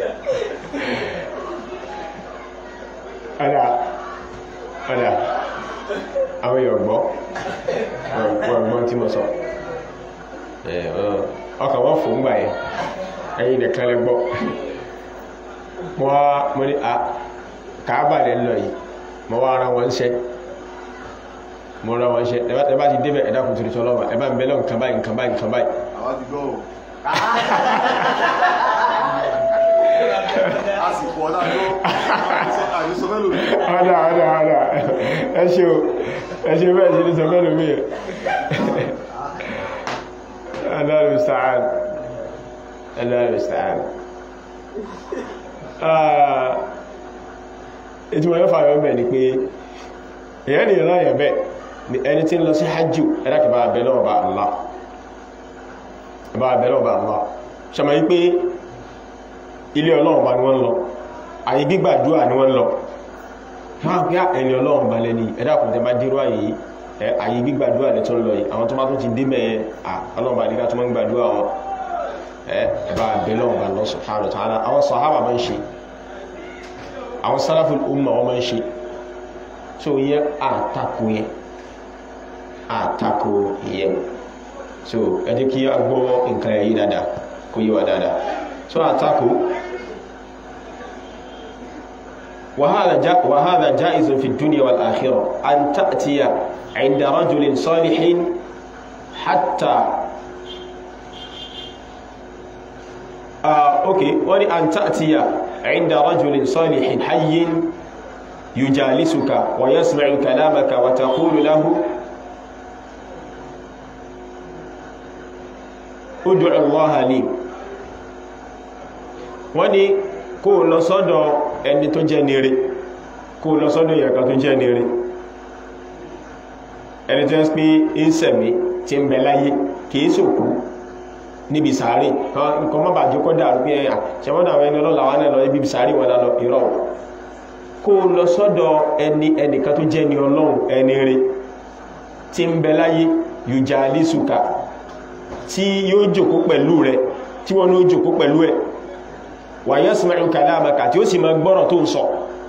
ọ̀dà ọ̀dà àwọn èèyàn gbọ́ wọ́n gbọ́ tí mo sọ ọkà wọ́n fò ń gbà yẹn ẹ̀yìn nìkan lè gbọ́ mo wá mo ní à Káàbà lè lọ yìí mo wá ara wọn ṣẹ́ mo ra wọn ṣẹ́ ẹ bá ti débẹ̀ ẹ̀dá kùtùrù tọ́lọ́wà ẹ bá ń bẹ́lọ̀ nǹkan báyìí nǹkan báyìí nǹkan báyìí àwọn ti gbọ́ o. àsìkò ọ̀dà ló àdìsọ fẹ́ lòdì. ọ̀dà ọ̀dà ọ̀dà ẹ ṣe o ẹ ṣe bẹ́ẹ̀ ṣe ní sọ fẹ́lú mi Allahu musta'an Allahu musta'an ìtumọ̀ yóò fàyọ̀ bẹ̀ ni pé èyàn ni ìran bẹ́ẹ̀ ni ẹni tí ń lọ sí hajjú ẹ̀dàkìbà abẹ́lọ́ ọba Allah ọba abẹ́lọ́ ọba Allah ṣàmà yí pé ilé ọlọ́run bá ní wọ́n lọ àyè gbígbàdúrà ní wọ́n lọ máa pé ẹni ọlọ́run bá lẹ́ni ẹ̀dàkùn tẹ bá dérò àyè àyè gbígbàdúrà lẹ́ tó ń lọ yìí àwọn tó bá tún ti dé mẹ́ẹ̀ ọlọ́run bá nígbà tó máa ń gbàdúrà wọn ẹ̀bá abẹ́lọ́ ọba Allah subhanahu wa ta'ala àwọn sàhábà máa ń ṣe àwọn salaful umma wọn máa ń ṣe so yẹ àtakò yẹn àtakò yẹn so ẹ jẹ́ kí a gbọ́ nǹkan yìí dáadáa kó yé wa dáadáa so àtakò وهذا جاء وهذا جائز في الدنيا والآخرة أن تأتي عند رجل صالح حتى آه أوكي ولي أن تأتي عند رجل صالح حي يجالسك ويسمع كلامك وتقول له ادع الله لي wọ́n ní kó lọ sọ́dọ̀ ẹni tó jẹ́ nire kó lọ sọ́dọ̀ ìyàkà tó jẹ́ nire ẹni tó ń pín ìsẹ̀mí tí ń bẹ láyé kìí sòkú níbi sàárè nǹkan mọ́ bàjẹ́ kọ́ dàrú pé ẹ̀yà ṣẹmọ́dà àwọn ẹni ọlọ́lá wà náà lọ ibi sàárè wọn lọ ìrọ̀ kó lọ sọ́dọ̀ ẹni ẹnìkan tó jẹ́ ni ọlọ́run ẹni rẹ̀ tí ń bẹ láyé yujalisuka tí yóò jòkó pẹ̀lú rẹ̀ tí wọ́n ní ó jòkó pẹ̀lú ẹ̀ wa yasma'u kalamaka tí ó sì máa gbọ́rọ̀ tó ń sọ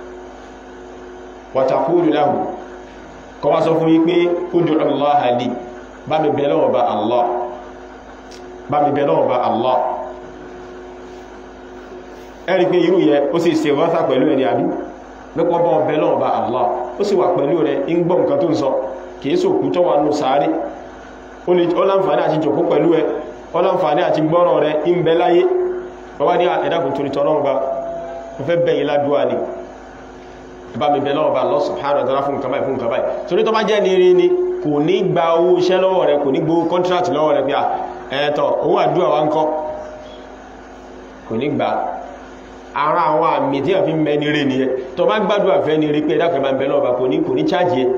wa taqulu lahu kọ́ wá sọ fún yí pé ud'u Allaha li bá mi bẹ̀ lọ́wọ́ bá Allah bá mi bẹ̀ lọ́wọ́ bá Allah ẹ̀rí pé irú yẹ ó sì ṣe wọ́sà pẹ̀lú ẹni àbí mẹ́kọ́ bá ọbẹ̀ lọ́wọ́ bá Allah ó sì wà pẹ̀lú rẹ̀ ń gbọ́ nǹkan tó ń sọ kìí sòkú tó wà nù sáré ó láǹfààní àti jòkó pẹ̀lú ẹ ó láǹfààní àti gbọ́rọ̀ rẹ̀ ń bẹ láyé wọ́n wá ní ẹ̀dàkùn torí tọ́lọ́run bá mo fẹ́ bẹ̀yìn ládùúwà ni bá mi bẹ lọ́wọ́ bá Allah subhanahu wa ta'ala fún nǹkan báyìí fún nǹkan báyìí torí tó bá jẹ́ ní rí ni kò ní gba owó iṣẹ́ lọ́wọ́ rẹ̀ kò ní gbowó contract lọ́wọ́ rẹ̀ pé ẹ̀ẹ́tọ̀ owó àdúrà wa ń kọ́ kò ní gba ara àwọn àmì tí a fi mẹ́ni rí ni ẹ tó bá gbádùn àfẹ́ ni rí pé ẹ̀dàkùn bá ń bẹ lọ́wọ́ bá kò ní kò ní chájì ẹ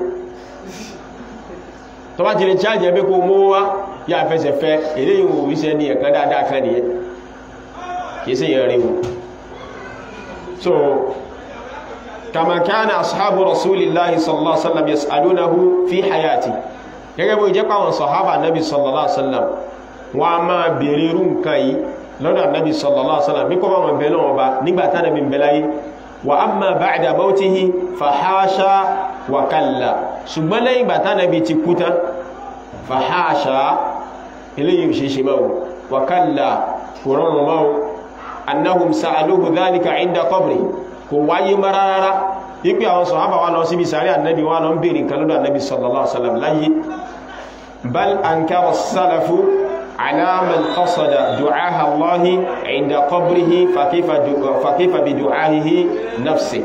tó bá ti lè chájì ẹ pé kó mú wá yá fẹsẹ̀ fẹ́ eléyìí wò wíṣẹ́ ní ẹ̀kan dáadáa kan nìyẹn kìí sí yẹn rí wò so kama kana ashabu rasulillahi sallallahu alaihi wasallam yas'alunahu fi hayati gẹ́gẹ́ bó jẹ́ pàwọn sahaba nabi sallallahu alaihi wasallam wọ́n a máa bèèrè irú nǹkan yìí lọ́dọ̀ nabi sallallahu alaihi wasallam bí kọ́ bá wọn bẹ̀rẹ̀ wọn bá nígbàtá nabi bẹ̀láyé wa amma ba'da mautihi fahasha wa kalla ṣùgbọ́n lẹ́yìn gbàtá nabi ti kú tán fahasha eléyìí ṣe ṣe máa wa kalla kò rọrùn máa annahum sa'aluhu dhalika inda qabri kò wáyé mararara ipe àwọn sọ̀hábà wá lọ síbi sàárì annabi wá lọ ń bèèrè nǹkan lọ́dọ̀ annabi sallallahu alaihi wasallam láyé bal ankara salafu ala man qasada du'aha allahi inda qabrihi fa kayfa bi du'ahihi nafsi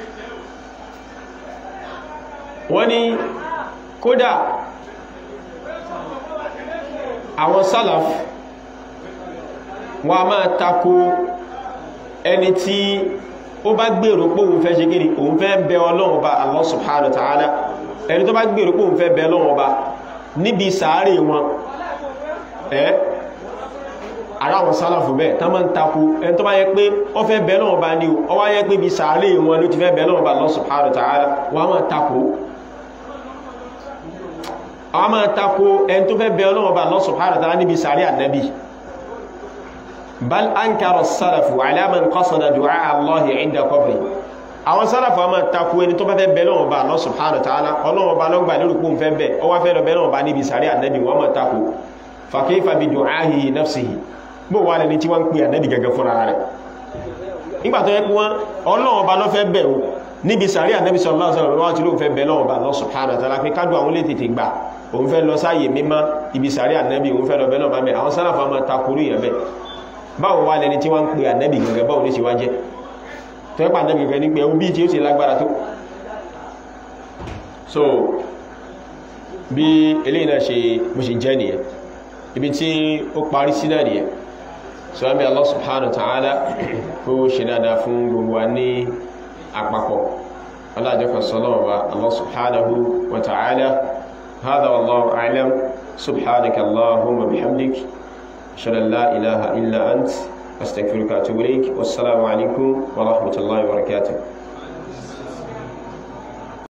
wọ́n ní kódà àwọn salaf wọ́n a máa tako ẹni tí ó bá gbèrò pé òun fẹ́ ṣe gírí òun fẹ́ bẹ ọlọ́run bá Allah subhanahu wa ta'ala ẹni tó bá gbèrò pé òun fẹ́ bẹ ọlọ́run bá níbi sàárè wọn ẹ́ ara wọn sálàfù bẹ́ẹ̀ tán máa ń takú ẹni tó bá yẹ pé ó fẹ́ bẹ ọlọ́run bá ní ó wá yẹ pé bí sàárè wọn ló ti fẹ́ bẹ ọlọ́run bá Allah subhanahu wa ta'ala wọ́n máa takú wọ́n máa takú ẹni tó fẹ́ bẹ ọlọ́run bá Allah subhanahu wa ta'ala níbi sàárè ànábì bal ankara salafu ala man qasada du'a Allah inda qabri àwọn salafu ma takú ẹni tó bá fẹ́ bẹ̀ lọ́wọ́ bá Allah subhanahu wa ta'ala Ọlọ́run bá lọ́gbà lórí kún fẹ́ bẹ̀ ó wá fẹ́ lọ bẹ̀ lọ́wọ́ bá níbi sàrí ànábì wọ́n ma takú fa kayfa bi du'ahi nafsihi bó wà lẹni tí wọ́n ń pè ànábì gẹ́gẹ́ fúnra rẹ̀ nígbà tó yẹ kí wọ́n Ọlọ́run bá lọ́ fẹ́ bẹ̀ o níbi sàrí ànábì sallallahu alaihi wasallam wọ́n ti ló fẹ́ bẹ̀ lọ́wọ́ bá Allah subhanahu wa ta'ala pé kájú àwọn lè tètè gbà òun fẹ́ lọ sáàyè mímá ibi sàrí ànábì òun fẹ́ lọ bẹ̀ lọ́wọ́ bá bẹ̀ àwọn sálàfà ma takúrú yẹn bẹ́ẹ̀ báwo wá lẹni tí wọ́n ń pè ànẹ́bì gẹ̀gẹ̀ báwo ní ṣe wá jẹ́ tó ẹ́pà ànẹ́bì gẹ̀gẹ̀ ní pé ẹwú bí tí ó ṣe lágbára tó so bí eléyìí náà ṣe bó ṣe jẹ́ nìyẹn ibi tí ó parí sí náà nìyẹn so àmì Allah subhanahu wa ta'ala kó ṣe dáadáa fún gbogbo wa ní àpapọ̀ alájọkọ̀ sọlọ́wọ́ wa Allah subhanahu wa ta'ala هذا والله أعلم سبحانك اللهم وبحمدك أشهد أن لا إله إلا أنت أستغفرك وأتوب إليك والسلام عليكم ورحمة الله وبركاته